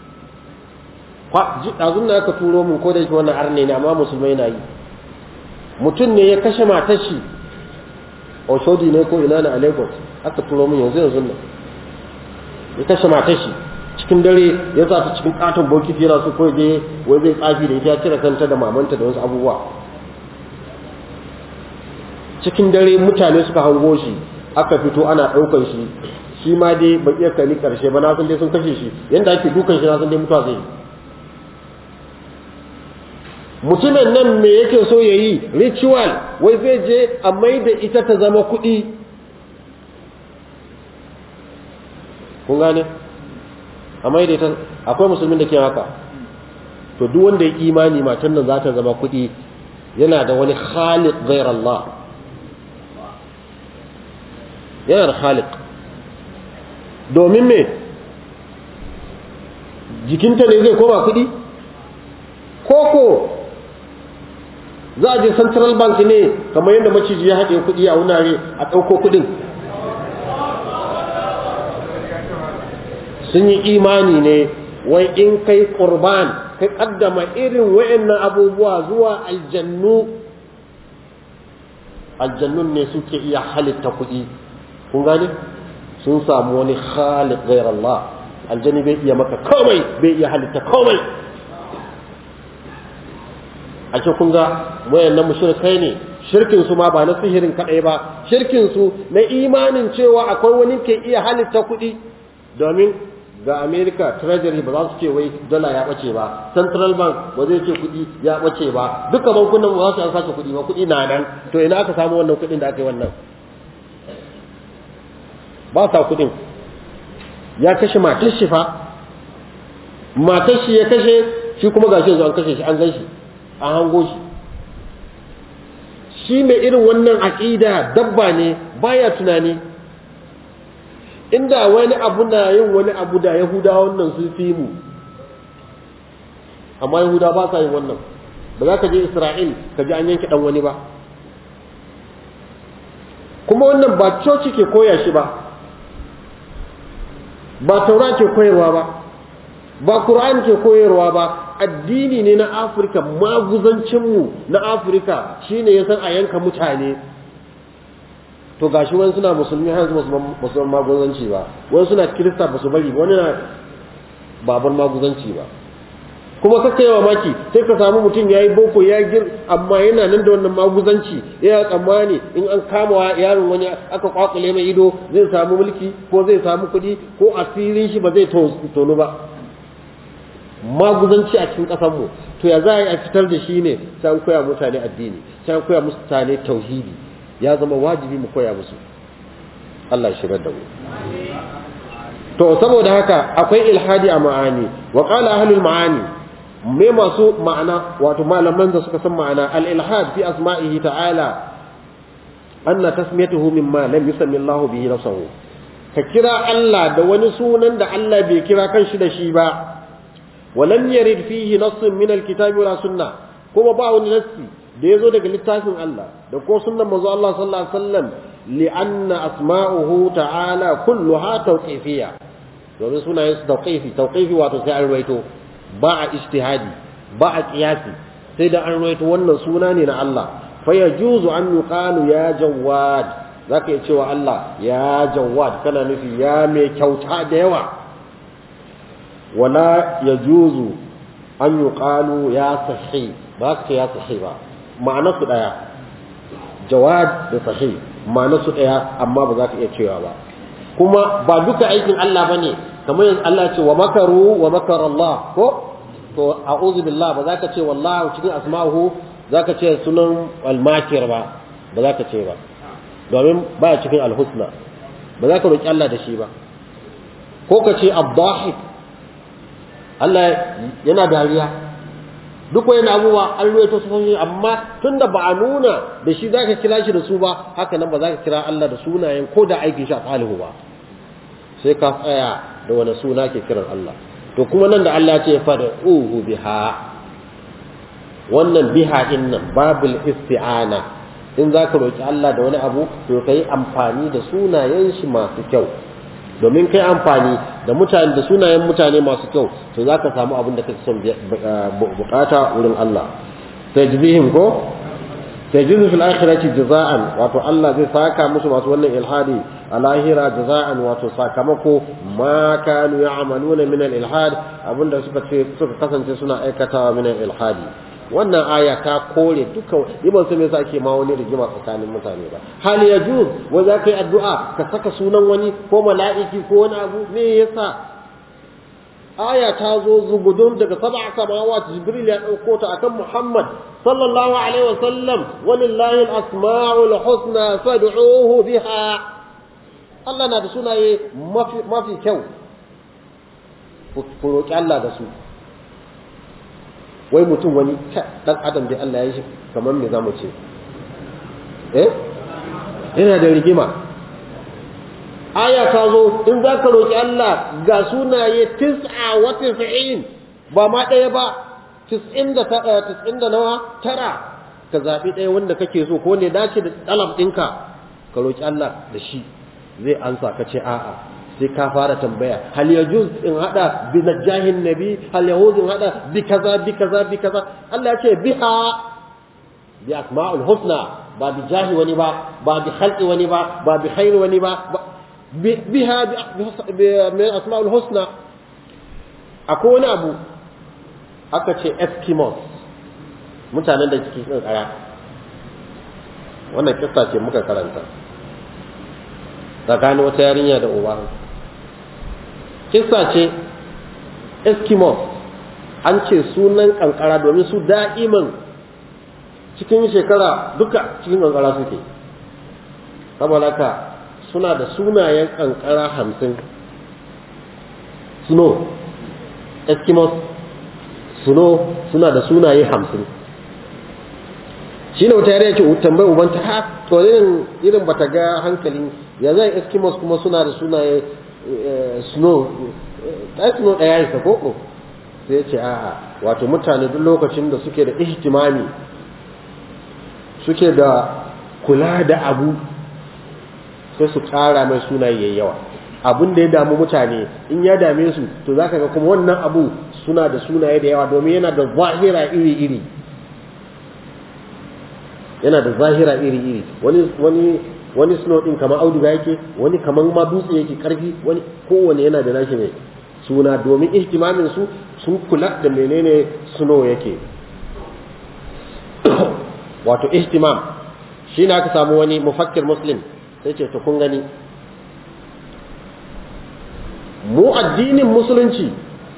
ɗazun na aka turo mun ko da yake wannan arne ne amma musulmai na yi mutum ne ya kashe matar shi oshodi ne ko ina na a lagos aka turo mun yanzu yanzu nan ya kashe matar shi cikin dare ya sa ta cikin katon bokiti yana so kawai je wai zai tsafi da ita ya cire kanta da mamanta da wasu abubuwa cikin dare mutane suka hango shi aka fito ana ɗaukar shi shi ma dai ba iya kani ƙarshe ba na san dai sun kashe shi yanda ake dukan shi na san dai mutuwa zai yi mutumin nan me yake so ya yi ritual wai zai je a mai da ita ta zama kuɗi kun gane a mai da ita akwai musulmin da ke haka to duk wanda ya imani matan nan za ta zama kuɗi yana da wani khaliq ghair Allah yana da khaliq domin me jikinta ne zai koma kuɗi koko za a je central bank ne kamar yadda maciji ya haɗe kuɗi a wunare a ɗauko kuɗin sun yi imani ne wai in kai ƙurban kai ƙaddama irin wa'annan abubuwa zuwa aljannu aljannun ne suke iya halitta kuɗi kun gane sun samu wani khaliq ghayr Allah aljanni bai iya maka komai bai iya halitta komai a ce kun ga wayannan mushrikai ne shirkin su ma ba na sihirin kadai ba shirkin su na imanin cewa akwai wani ke iya halitta kuɗi domin ga America treasury ba za su ce wai dala ya bace ba central bank ba zai ce kuɗi ya bace ba duka bankunan ba za su an sace kuɗi ba kuɗi na nan to ina aka samu wannan kuɗin da aka yi wannan ba sa kuɗin ya kashe matar shi fa matar shi ya kashe shi kuma gashi yanzu an kashe shi an gan shi an hango shi shi mai irin wannan aƙida dabba ne baya tunani inda wani abu na yin wani abu da yahuda wannan sun fi mu amma yahuda ba sa yin wannan ba za ka je isra'il ka ji an yanke ɗan wani ba kuma wannan ba coci ke koya shi ba ba taura ke koyarwa ba ba Qur'an ke koyarwa ba addini ne na Afirka maguzancinmu na Afirka shine ya san a yanka mutane to gashi wani suna musulmi har yanzu ba su maguzanci ba wani suna kirista ba su bari wani na babar maguzanci ba kuma kaka yawa maki sai ka samu mutum ya yi boko ya gir amma yana nan da wannan maguzanci ya tsammani in an kama yaron wani aka kwakule mai ido zai samu mulki ko zai samu kuɗi ko asirin shi ba zai tonu ba maguzanci a cikin ƙasarmu to ya za a yi a fitar da shi ne sai an koya mutane addini sai an koya mutane tauhidi ya zama wajibi mu koya musu Allah shigar da mu to saboda haka akwai ilhadi a ma'ani wa qala ahlul ma'ani me masu ma'ana wato malaman da suka san ma'ana al ilhad fi asma'ihi ta'ala anna tasmiyatuhu mimma lam yusammi Allah bihi nafsuhu ka kira Allah da wani sunan da Allah bai kira kanshi da shi ba ولم يرد فيه نص من الكتاب ولا سنة كما باو نصي da yazo daga littafin Allah da ko sunnan manzo Allah sallallahu alaihi wasallam li'anna asma'uhu ta'ala kulluha tawqifiyya domin sunayen su tawqifi tawqifi wato sai an ruwaito ba a ijtihadi ba a qiyasi sai da an ruwaito wannan suna ne na Allah fa yajuzu an yuqalu ya jawad zaka iya cewa Allah ya jawad kana nufi ya mai kyauta da yawa wala yajuzu an yuqalu ya sahih ba ka ya sahih ba ma'anar su daya jawad da sahih ma'anar su daya amma ba za ka iya cewa ba kuma ba duka aikin Allah bane kamar yanzu Allah ce wa makaru wa makara Allah ko to a'udhu billah ba za ka ce wallahi cikin asma'uhu za ka ce sunan al-makir ba ba za ka ce ba domin ba cikin al-husna ba za ka roki Allah da shi ba ko ka ce ad-dahik Allah yana dariya duk wani abubuwa an ruwaito su sun amma tunda ba a nuna da shi zaka kira shi da su ba haka nan ba za ka kira Allah da sunayen ko da aikin shi a salihu ba sai ka tsaya da wani suna ke kiran Allah to kuma nan da Allah ce fa uhu biha wannan biha din nan babul isti'ana in za ka roki Allah da wani abu to kai amfani da sunayen shi masu kyau domin kai amfani da mutane da sunayen mutane masu kyau to za ka samu abin da kake son bukata wurin Allah tajzihim ko tajzihu fil akhirati jaza'an wato Allah zai saka musu masu wannan ilhadi a lahira jaza'an wato sakamako ma kanu ya'maluna min al ilhad abinda suka ce suka kasance suna aikatawa min al ilhadi wannan aya ta kore duka ibn sai yasa ake ma wani rigima tsakanin mutane ba hal yajuz wa za ka yi addu'a ka saka sunan wani ko mala'iki ko wani abu me yasa aya ta zo zugudun daga sab'a samawat jibril ya dauko ta akan muhammad sallallahu alaihi wa sallam walillahi al-asma'ul husna fad'uhu biha Allah na da sunaye mafi mafi kyau ku roki Allah da su wai mutum wani dan adam da Allah ya yi shi kamar me zamu ce eh yana da rigima aya ta zo in za ka roƙi Allah ga sunaye tis'a wa tis'in ba ma ɗaya ba tis'in da tis'in da nawa tara ka zaɓi ɗaya wanda kake so ko ne dace da ɗalab ɗinka ka roƙi Allah da shi zai ansa ka ce a'a sai ka fara tambaya hal yajuz in hada bi najahin nabi hal yahud in hada bi kaza bi kaza bi kaza Allah ya ce biha bi asma'ul husna ba bi jahi wani ba ba bi khalqi wani ba ba bi khairi wani ba biha bi min asma'ul husna akwai wani abu aka ce eskimos mutanen da suke cikin kara wannan kissa ce muka karanta tsakanin wata yarinya da uba kissa ce eskimos an ce sunan kankara domin su da'iman cikin shekara duka cikin kankara suke saboda haka suna da sunayen kankara hamsin snow eskimos snow suna da sunaye hamsin shi ne wata yariya ce tambayi ubanta ha to irin irin bata ga hankalin ya zai eskimos kuma suna da sunaye snow ɗaya snow ɗaya ya koko sai ya ce a'a wato mutane duk lokacin da suke da ihtimami suke da kula da abu sai su ƙara mai sunaye yayi yawa abin da ya damu mutane in ya dame su to zaka ga kuma wannan abu suna da sunaye da yawa domin yana da zahira iri-iri yana da zahira iri-iri wani wani wani snow din kamar auduga yake wani kamar ma dutse yake karfi wani kowane yana da nashi mai suna domin ihtimamin su sun kula da menene snow yake wato ihtimam shi ne aka samu wani mufakkir muslim sai ce to kun gani mu addinin musulunci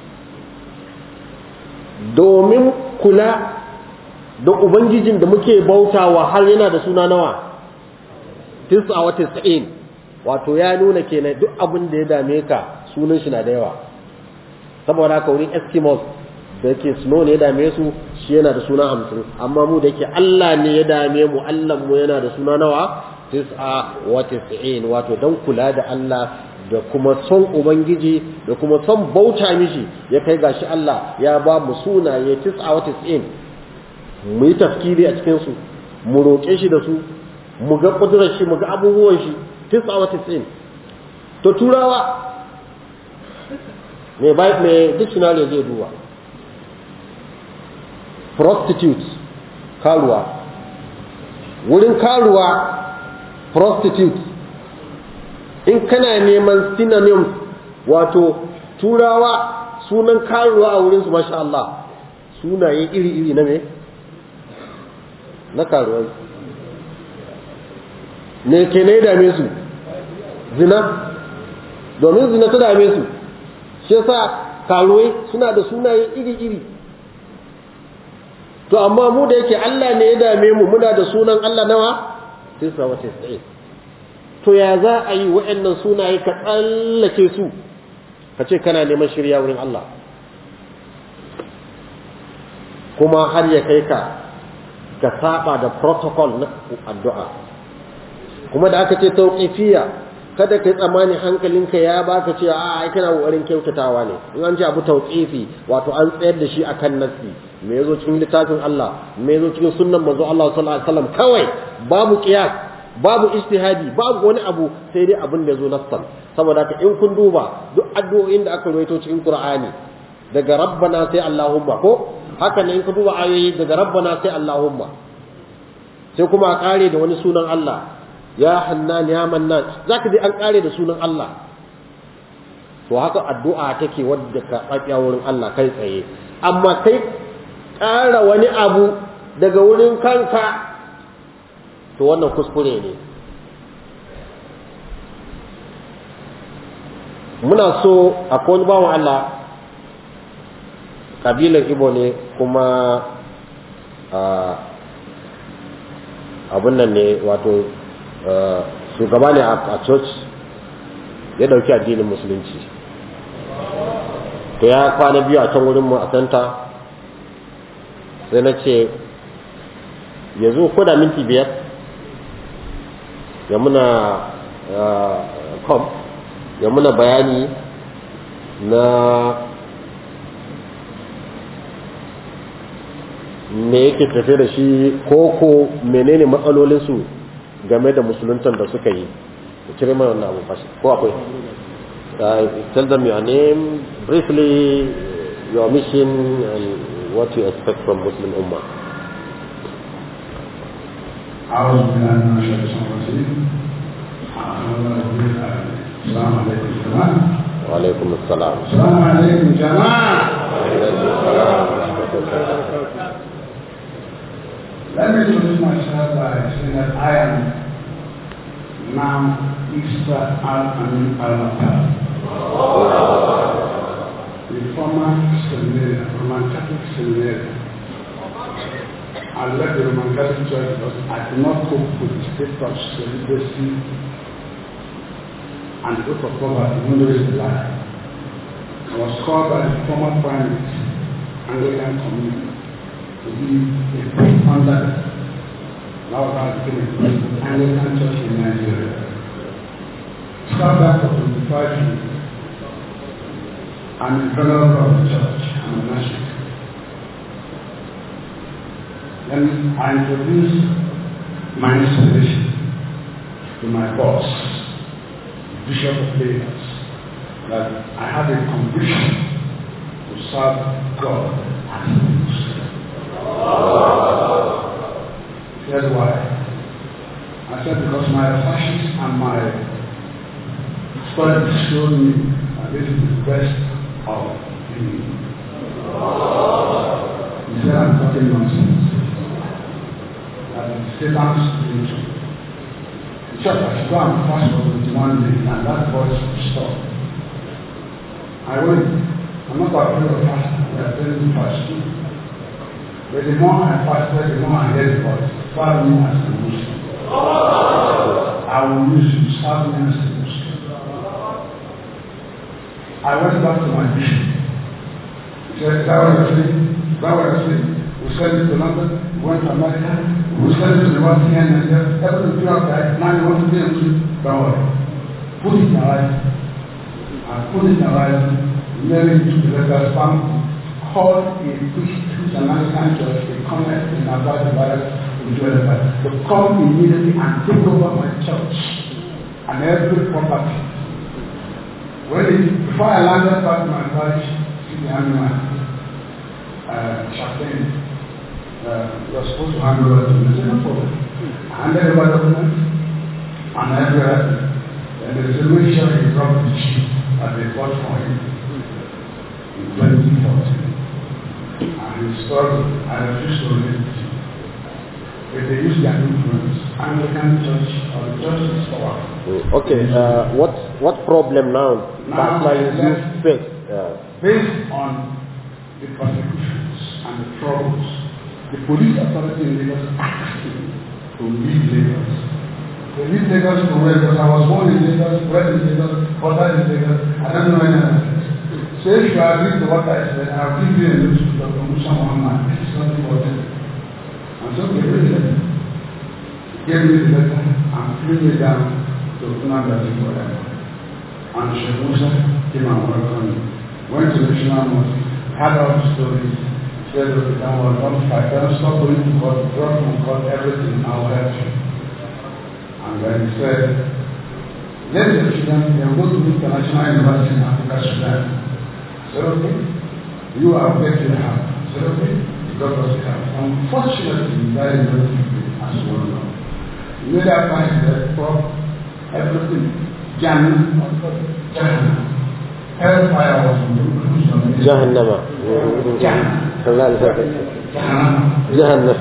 domin kula da ubangijin da muke bautawa har yana da suna nawa tisa wa tis'in wato ya nuna kenan duk abin da ya dame ka sunan shi na da yawa saboda haka wurin eskimos da yake snow ne ya dame su shi yana da suna hamsin amma mu da yake Allah ne ya dame mu Allah mu yana da suna nawa tis'a wa tis'in wato dan kula da Allah da kuma son ubangiji da kuma son bauta mishi ya kai gashi Allah ya ba mu sunaye tis'a wa tis'in mu yi tafkiri a cikin su mu roƙe shi da su mu ga kudurar shi mu ga abubuwan shi tis'a wa tis'in to turawa me bai me dictionary zai duba prostitute karuwa wurin karuwa prostitute in kana neman synonyms wato turawa sunan karuwa a wurinsu masha Allah sunaye iri-iri na me na karuwai ne ke ne dame su zina domin zina ta dame su shi yasa karuwai suna da sunaye iri-iri to amma mu da yake Allah ne ya dame mu muna da sunan Allah nawa tisa wa tis'in to ya za a yi wa'annan sunaye ka tsallake su ka ce kana neman shirya wurin Allah kuma har ya kai ka ka saba da protocol na addu'a kuma da aka ce tauqifiyya kada kai tsammani hankalinka ya baka ce a ai kana kokarin kyautatawa ne in an ce abu tauqifi wato an tsayar da shi akan nassi me yazo cikin littafin Allah me yazo cikin sunnan manzo Allah sallallahu alaihi wasallam kawai babu qiyas babu ijtihadi babu wani abu sai dai abin da yazo nassan saboda haka in kun duba duk addu'o'in da aka rawaito cikin Qur'ani daga rabbana sai Allahumma ko haka ne in ka duba ayoyi daga rabbana sai Allahumma sai kuma a kare da wani sunan Allah ya hannan ya mannan zaka ji an kare da sunan Allah to haka addu'a take wadda ka tsakiya wurin Allah kai tsaye amma kai ƙara wani abu daga wurin kanka to wannan kuskure ne muna so akwai wani bawan Allah kabilar Ibo ne kuma abun nan ne wato shugaba ne a church ya dauki addinin musulunci to ya kwana biyu a can wurinmu a santa sai na ce yanzu ko da minti biyar ya muna kom ya muna bayani na me yake tafe da shi ko menene matsalolinsu game da musuluntan da suka yi cire mana wannan abu fashi ko akwai tell them your name briefly your mission and what you expect from Muslim Ummah أعوذ بالله من الشيطان الرجيم السلام عليكم جماعة وعليكم السلام السلام عليكم جماعة Let me introduce myself by saying that I am now Isa Al-Amin Al-Matar, the former seminary, Roman Catholic seminary. I left the Roman Catholic Church because I could not cope with the state of celibacy and the group of poverty, even though it's a lie. I was called by the former primate, Anglican community, to be a priest under now I became a priest of Anglican Church in Nigeria. Start back for 25 years. I'm a fellow of the church. I'm a national. Then I introduce my installation to my boss, Bishop of Lagos. that I have a conviction to serve God as a Muslim. Here's why. I said because my researches and my studies showed me that this is the best of me. He said I'm talking nonsense. That is Satan's religion. The church has go and fast for 21 days and that voice will stop. I went. I'm not afraid of fasting. We are telling you fast too. But the more I fasted, the more I heard the voice. Father me as a Muslim. I will use you. Serve me as a Muslim. I went back to my bishop. He said, that was the thing. That was the thing. We sent it to London. We went to America. We sent it to the West End and just everything throughout that. Now you want to be a Muslim. Don't worry. Put it in your life. I put it in your life. Mary to the letter stamp. Called a priest who's an Anglican church. They come and advise the Bible to do it. They come immediately and take over my church and every property. When it, before I landed back to my parish, see the animal, uh, chaplain, uh, was supposed to hand over to me. I said, no problem. I handed over documents, and everywhere, and there is a make sure he dropped the sheep that they bought for him in 2014. And he struggled, I refused to release it. If they use their influence, Anglican church or the church is power. Okay, uh, what what problem now? Now, Personally, you let's- face. Uh, based on the persecutions and the troubles, the police authority in Lagos asked me to leave Lagos. They leave Lagos to where? Because I was born in Lagos, bred in Lagos, brought in Lagos, I don't know any other place. So if you agree to what I said, I'll give you a note to Dr. Musa Muhammad. This is not important. And so they read it. Gave me the letter and flew me down to Funabasi forever. And Sheikh Musa came and welcomed me. Went to the National Mosque, had all the stories, said, okay, don't worry, don't fight, don't stop going to court, drop from court, everything, I'll help you. And then he said, let the children, they will go to the International University in Africa, Sudan. I said, okay, you are getting the help. I said, okay, God was the help. Unfortunately, that is not as well known. You know that point that for everything, Jannah, Jannah. Hellfire was on the Jahannama. Jahannam. لا لا Jahannam. جهنم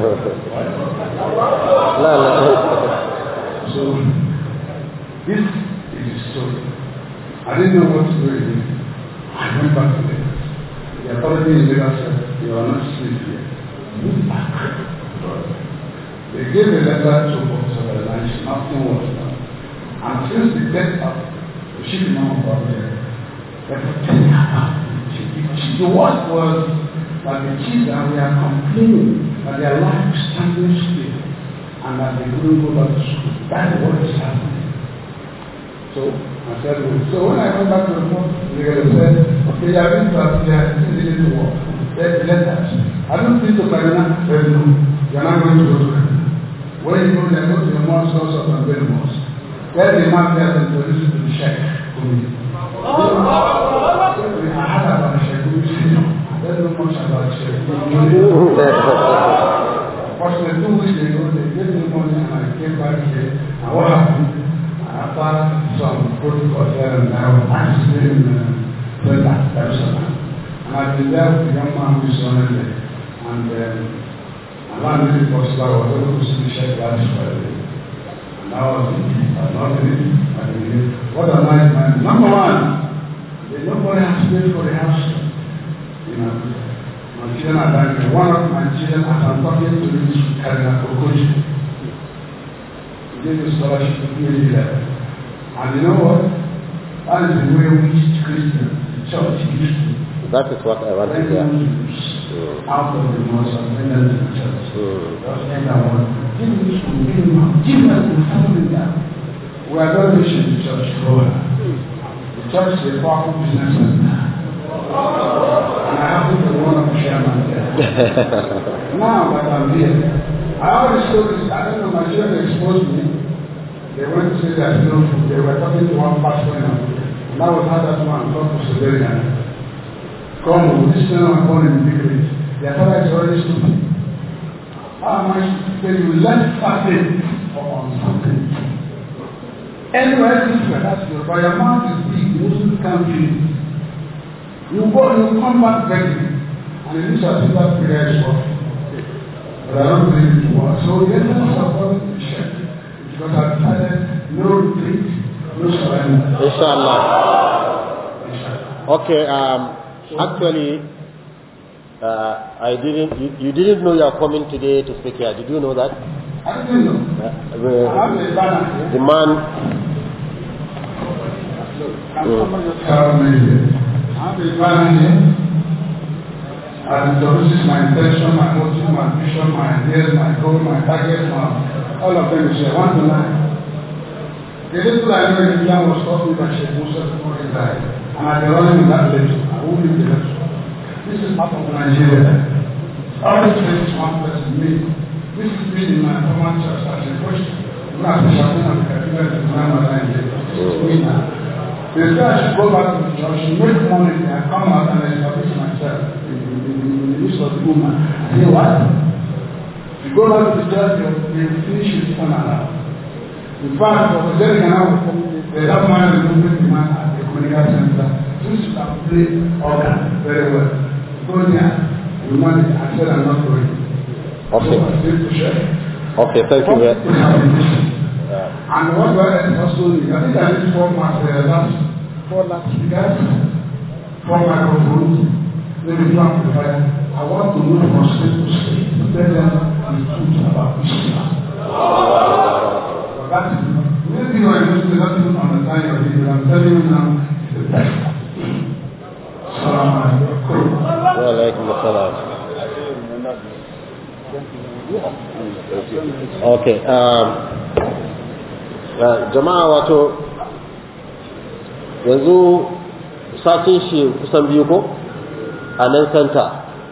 لا لا So, this is the story. I didn't know what to do again. I went back to Lagos. The authority in Lagos said, you are not safe here. Move back. They gave a letter to Professor Balaji, nothing was done. And since the death of the chief imam of Babylon, they protected her. The worst was that the chiefs that we are complaining that their life is standing still and that they couldn't go back to school. That's what is happening. So I said, well, so when I went back to the court, they said, okay, you have been to Abuja, this is really to work. Let, let us. I don't think to Kaduna, said no, you are not going to go to Kaduna. When you go there, go to the mosque, also from the mosque. Tell the man there to introduce you to the sheikh. Kumi. I had about the sheikh, Kumi, I don't know much about sheikh. Kumi. But the two weeks ago, they gave me money and I came back here. And what happened? After some protocol here and there, I was in uh, Brenda, Jerusalem. And I've been there with the young man who is on there. And um, around the possible, I was able to see Sheikh last Friday. And that was it. I loved it. I mean, what a nice man. Number one, they nobody has paid for the house. You know, my children are dying. One of my children, as I'm talking to this Karina Kokoji, he gave me scholarship to PhD level. And you know what? That is the way we Christians, the church used to That is what I want to bring hear. Muslims out of the mosque and bring them to the church. Mm. Just end that one. Give me school, give me mouth, give us the family down. We are not reaching the church grower. The church is a powerful business center. And I happen to be one of the chairman there. now that I'm here, I always told this, I don't know, my children exposed me. They went to say there's no food. They were talking to one pastor in Abuja. And I was had that man come to Siberian. Come, this man born in the village. Their father is already stupid. How much when you learn something or on something? Anywhere different, that's your but your mouth is big, Muslim country. You go, you come back begging. And in this particular prayer is what? But I don't believe it was. So the essence of what we shared because I decided no retreat, no surrender. Inshallah. Okay, um, actually, uh, I didn't, you, you didn't know you are coming today to speak here. Did you know that? I didn't know. Uh, I the- have a banner the here. man, Can somebody just tell me here? I have a banner here. And this is my intention, my motive, my vision, my ideas, my goal, my target, my, all of them is here. One to nine. The little I know in Islam was taught me by Sheikh Musa before he died. And I've been running with that lecture. I won't leave the lecture. This is part of Nigeria. All these things one person me. This is me in my former church as a question. When I was shouting at the cathedral in Nigeria. This is me now. They say I should go back to the church, make money, and come out and establish myself in, in, in, in the midst of the woman. I say, what? You go back to the church, you you finish with one another. In fact, for the day now, they have man and movement demand at the communication center. Since you can play organ very well, go there, you manage, I said I'm not going. Okay. So I said to share. okay, thank you. very- Uh, And what do I also need? I think I need four marks, uh, last, four last speakers, four microphones, maybe two amplifiers. I want to know from state to state, to tell them the truth about Islam. But that is, maybe you are just not even understand your leader. I'm telling you now, it's the best. Salam alaikum. wa alaikum assalam. Okay, um, uh, jama'a wato yanzu satin shi kusan biyu ko a nan santa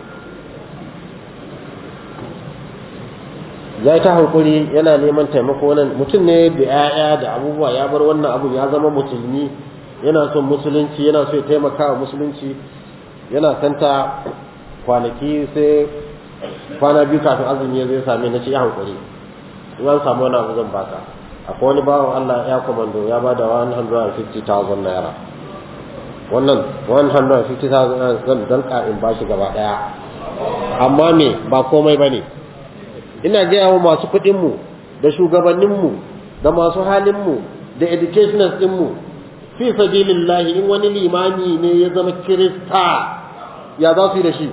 ya yi ta hankuri yana neman taimako nan mutum ne da 'ya'ya da abubuwa ya bar wannan abu ya zama musulmi yana son musulunci yana so ya taimaka wa musulunci yana santa kwanaki sai kwana biyu kafin azumi ya zai same na ce ya hankuri in an samu wani abu zan baka akwai wani bawan Allah ya komando ya bada 150,000 naira wannan 150,000 naira zan danka in bashi gaba daya amma me ba komai bane ina gaya wa masu kuɗinmu da shugabanninmu da masu halinmu da educationals ɗinmu fi sabilillahi in wani limami ne ya zama kirista ya za su yi da shi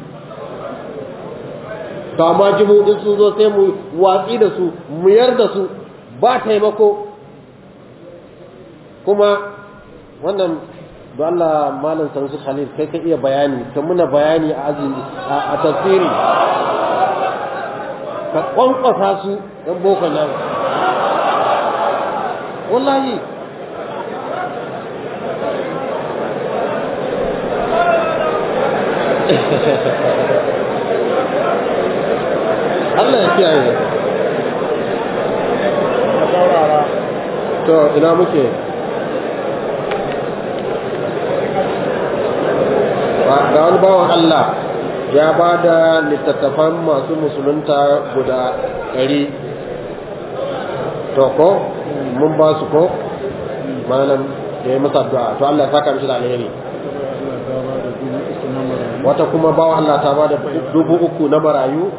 to amma jimu'in sun zo sai mu watsi da su mu yar da su ba taimako kuma wannan da Allah malam sansu khalil kai ka iya bayani ka muna bayani a azumi a tafsiri ka kwankwasa su ɗan boko nan wallahi Allah ya kiyaye to ina muke ga wani bawan Allah ya ba da littattafan masu musulunta guda ɗari to ko mun ba su ko malam da ya masa addu'a to Allah ya saka mishi da alheri wata kuma bawa Allah ta ba da dubu uku na marayu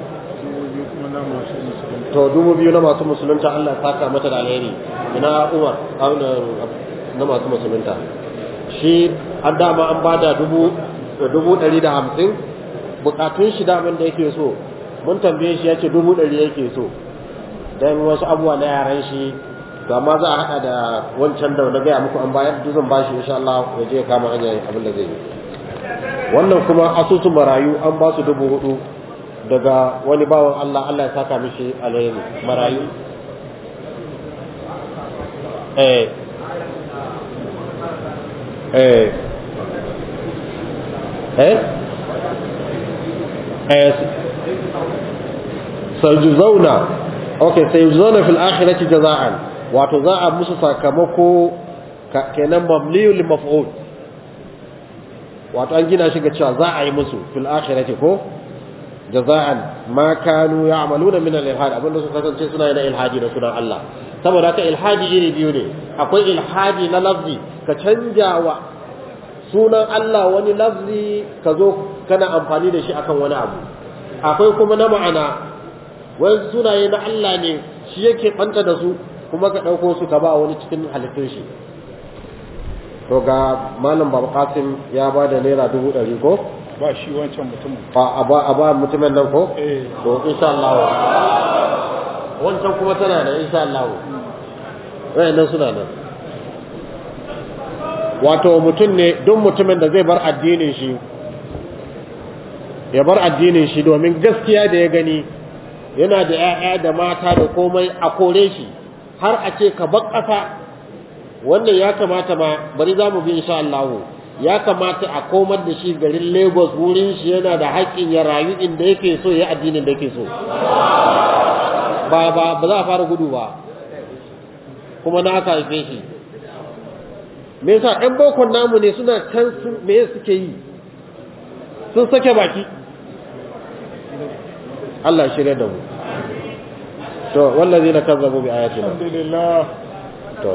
to dubu biyu na masu musulunta Allah ya saka mata da alheri ina Umar na masu musulunta shi an dama an ba da dubu dubu ɗari da hamsin bukatun shi daman da yake so mun tambaye shi ya ce dubu ɗari yake so don wasu abubuwa na yaran shi to amma za a haɗa da wancan da na gaya muku an bayar duk zan bashi insha Allah ya je kama hanyar abin da zai yi wannan kuma asusun marayu an ba su dubu hudu daga wani bawan Allah Allah ya saka mishi alheri marayu eh eh eh eh sayujzauna okay sayujzauna fil akhirati jazaan wato za a musu sakamako kenan mamliyul lil maf'ul wato an gina shi ga cewa za a yi musu fil akhirati ko jaza'an ma kanu ya'maluna min al-ilhad abinda suka kasance suna yin ilhadi da sunan Allah saboda haka ilhadi iri biyu ne akwai ilhadi na lafzi ka canja wa sunan Allah wani lafzi ka zo kana amfani da shi akan wani abu akwai kuma na ma'ana wani sunaye na Allah ne shi yake banta da su kuma ka ɗauko su ka ba wani cikin halittun shi to ga malam babu kasim ya ba da naira dubu ɗari ko ba shi wancan mutumin a ba a ba mutumin nan ko eh to insha Allah wancan kuma tana da insha Allah wayannan suna nan wato mutum ne duk mutumin da zai bar addinin shi ya bar addinin shi domin gaskiya da ya gani yana da 'ya'ya da mata da komai a kore shi har a ce ka bar ƙasa wannan ya kamata ma bari za mu bi insha Allah ya kamata a komar da shi garin Lagos wurin shi yana da haƙƙin ya rayu inda yake so ya addinin da yake so ba ba ba za a fara gudu ba kuma na aka haife shi me yasa ɗan bokon namu ne suna can sun me suke yi sun sake baki Allah ya shirya da mu to wallazi na kazzabu bi ayatina alhamdulillah to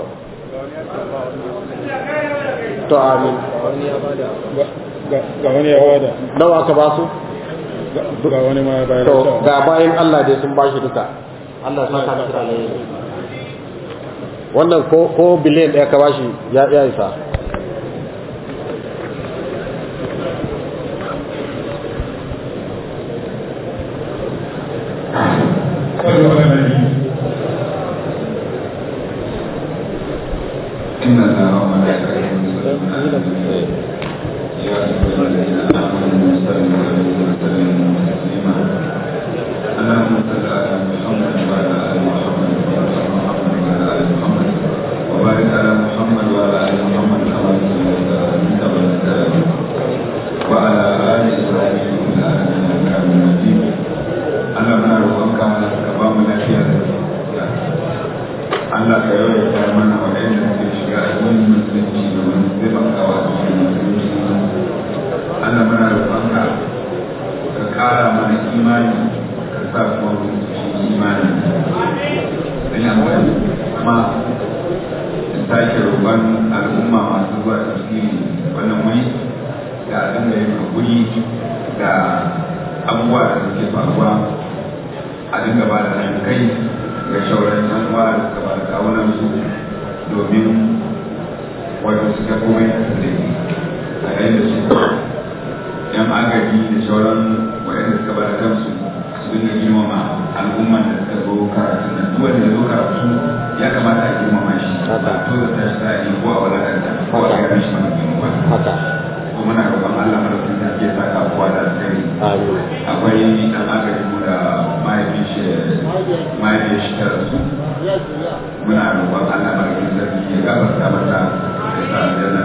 to amin Ga- ga wani ya bada nawa ka ba su Ga- ga wani ma ya bayar to da ga bayan Allah dai sun bashi duka Allah ya saka maka alheri wannan ko ko biliyan ɗaya ka bashi ya ya isa صلوا على النبي إن الله وملائكته يصلون على النبي يا أيها الذين آمنوا صلوا عليه وسلموا تسليما اللهم صل على محمد وعلى آل محمد وعلى محمد وعلى آل محمد وبارك على محمد وعلى آل محمد كما صليت على إبراهيم وعلى آل إبراهيم في العالمين إنك حميد مجيد اللهم نروحك كما lafiya da Allah ka yawaita mana waɗanda suke shiga addinin musulunci domin taimakawa a cikin musulunci Allah muna roƙonka ka ƙara mana imani ka sa kuma mu ci imani sai amfani kuma in sake roƙon al'umma masu zuwa tafsiri wannan wuri da a dinga yin hakuri da abubuwa da suke faruwa a dinga ba da haɗin kai ga shauran yan uwa da suka ba da kawunan su domin wato suka komai a tsaye a yayin da su yan agaji da shauran waɗanda suka ba da kansu su dinga girmama al'umman da suka zo karatu nan duk wanda ya zo karatu ya kamata a girmama shi ba to da tashi sa'i ko a wadakanta ko a gani shi mana girma haka ko muna roƙon Allah madaukakin sarki ya saka kowa da alkhairi amin akwai dan agaji mu da mahaifin shi mahaifin shi ta rasu muna roƙon Allah madaukakin sarki ya gafarta mata ya sa aljanna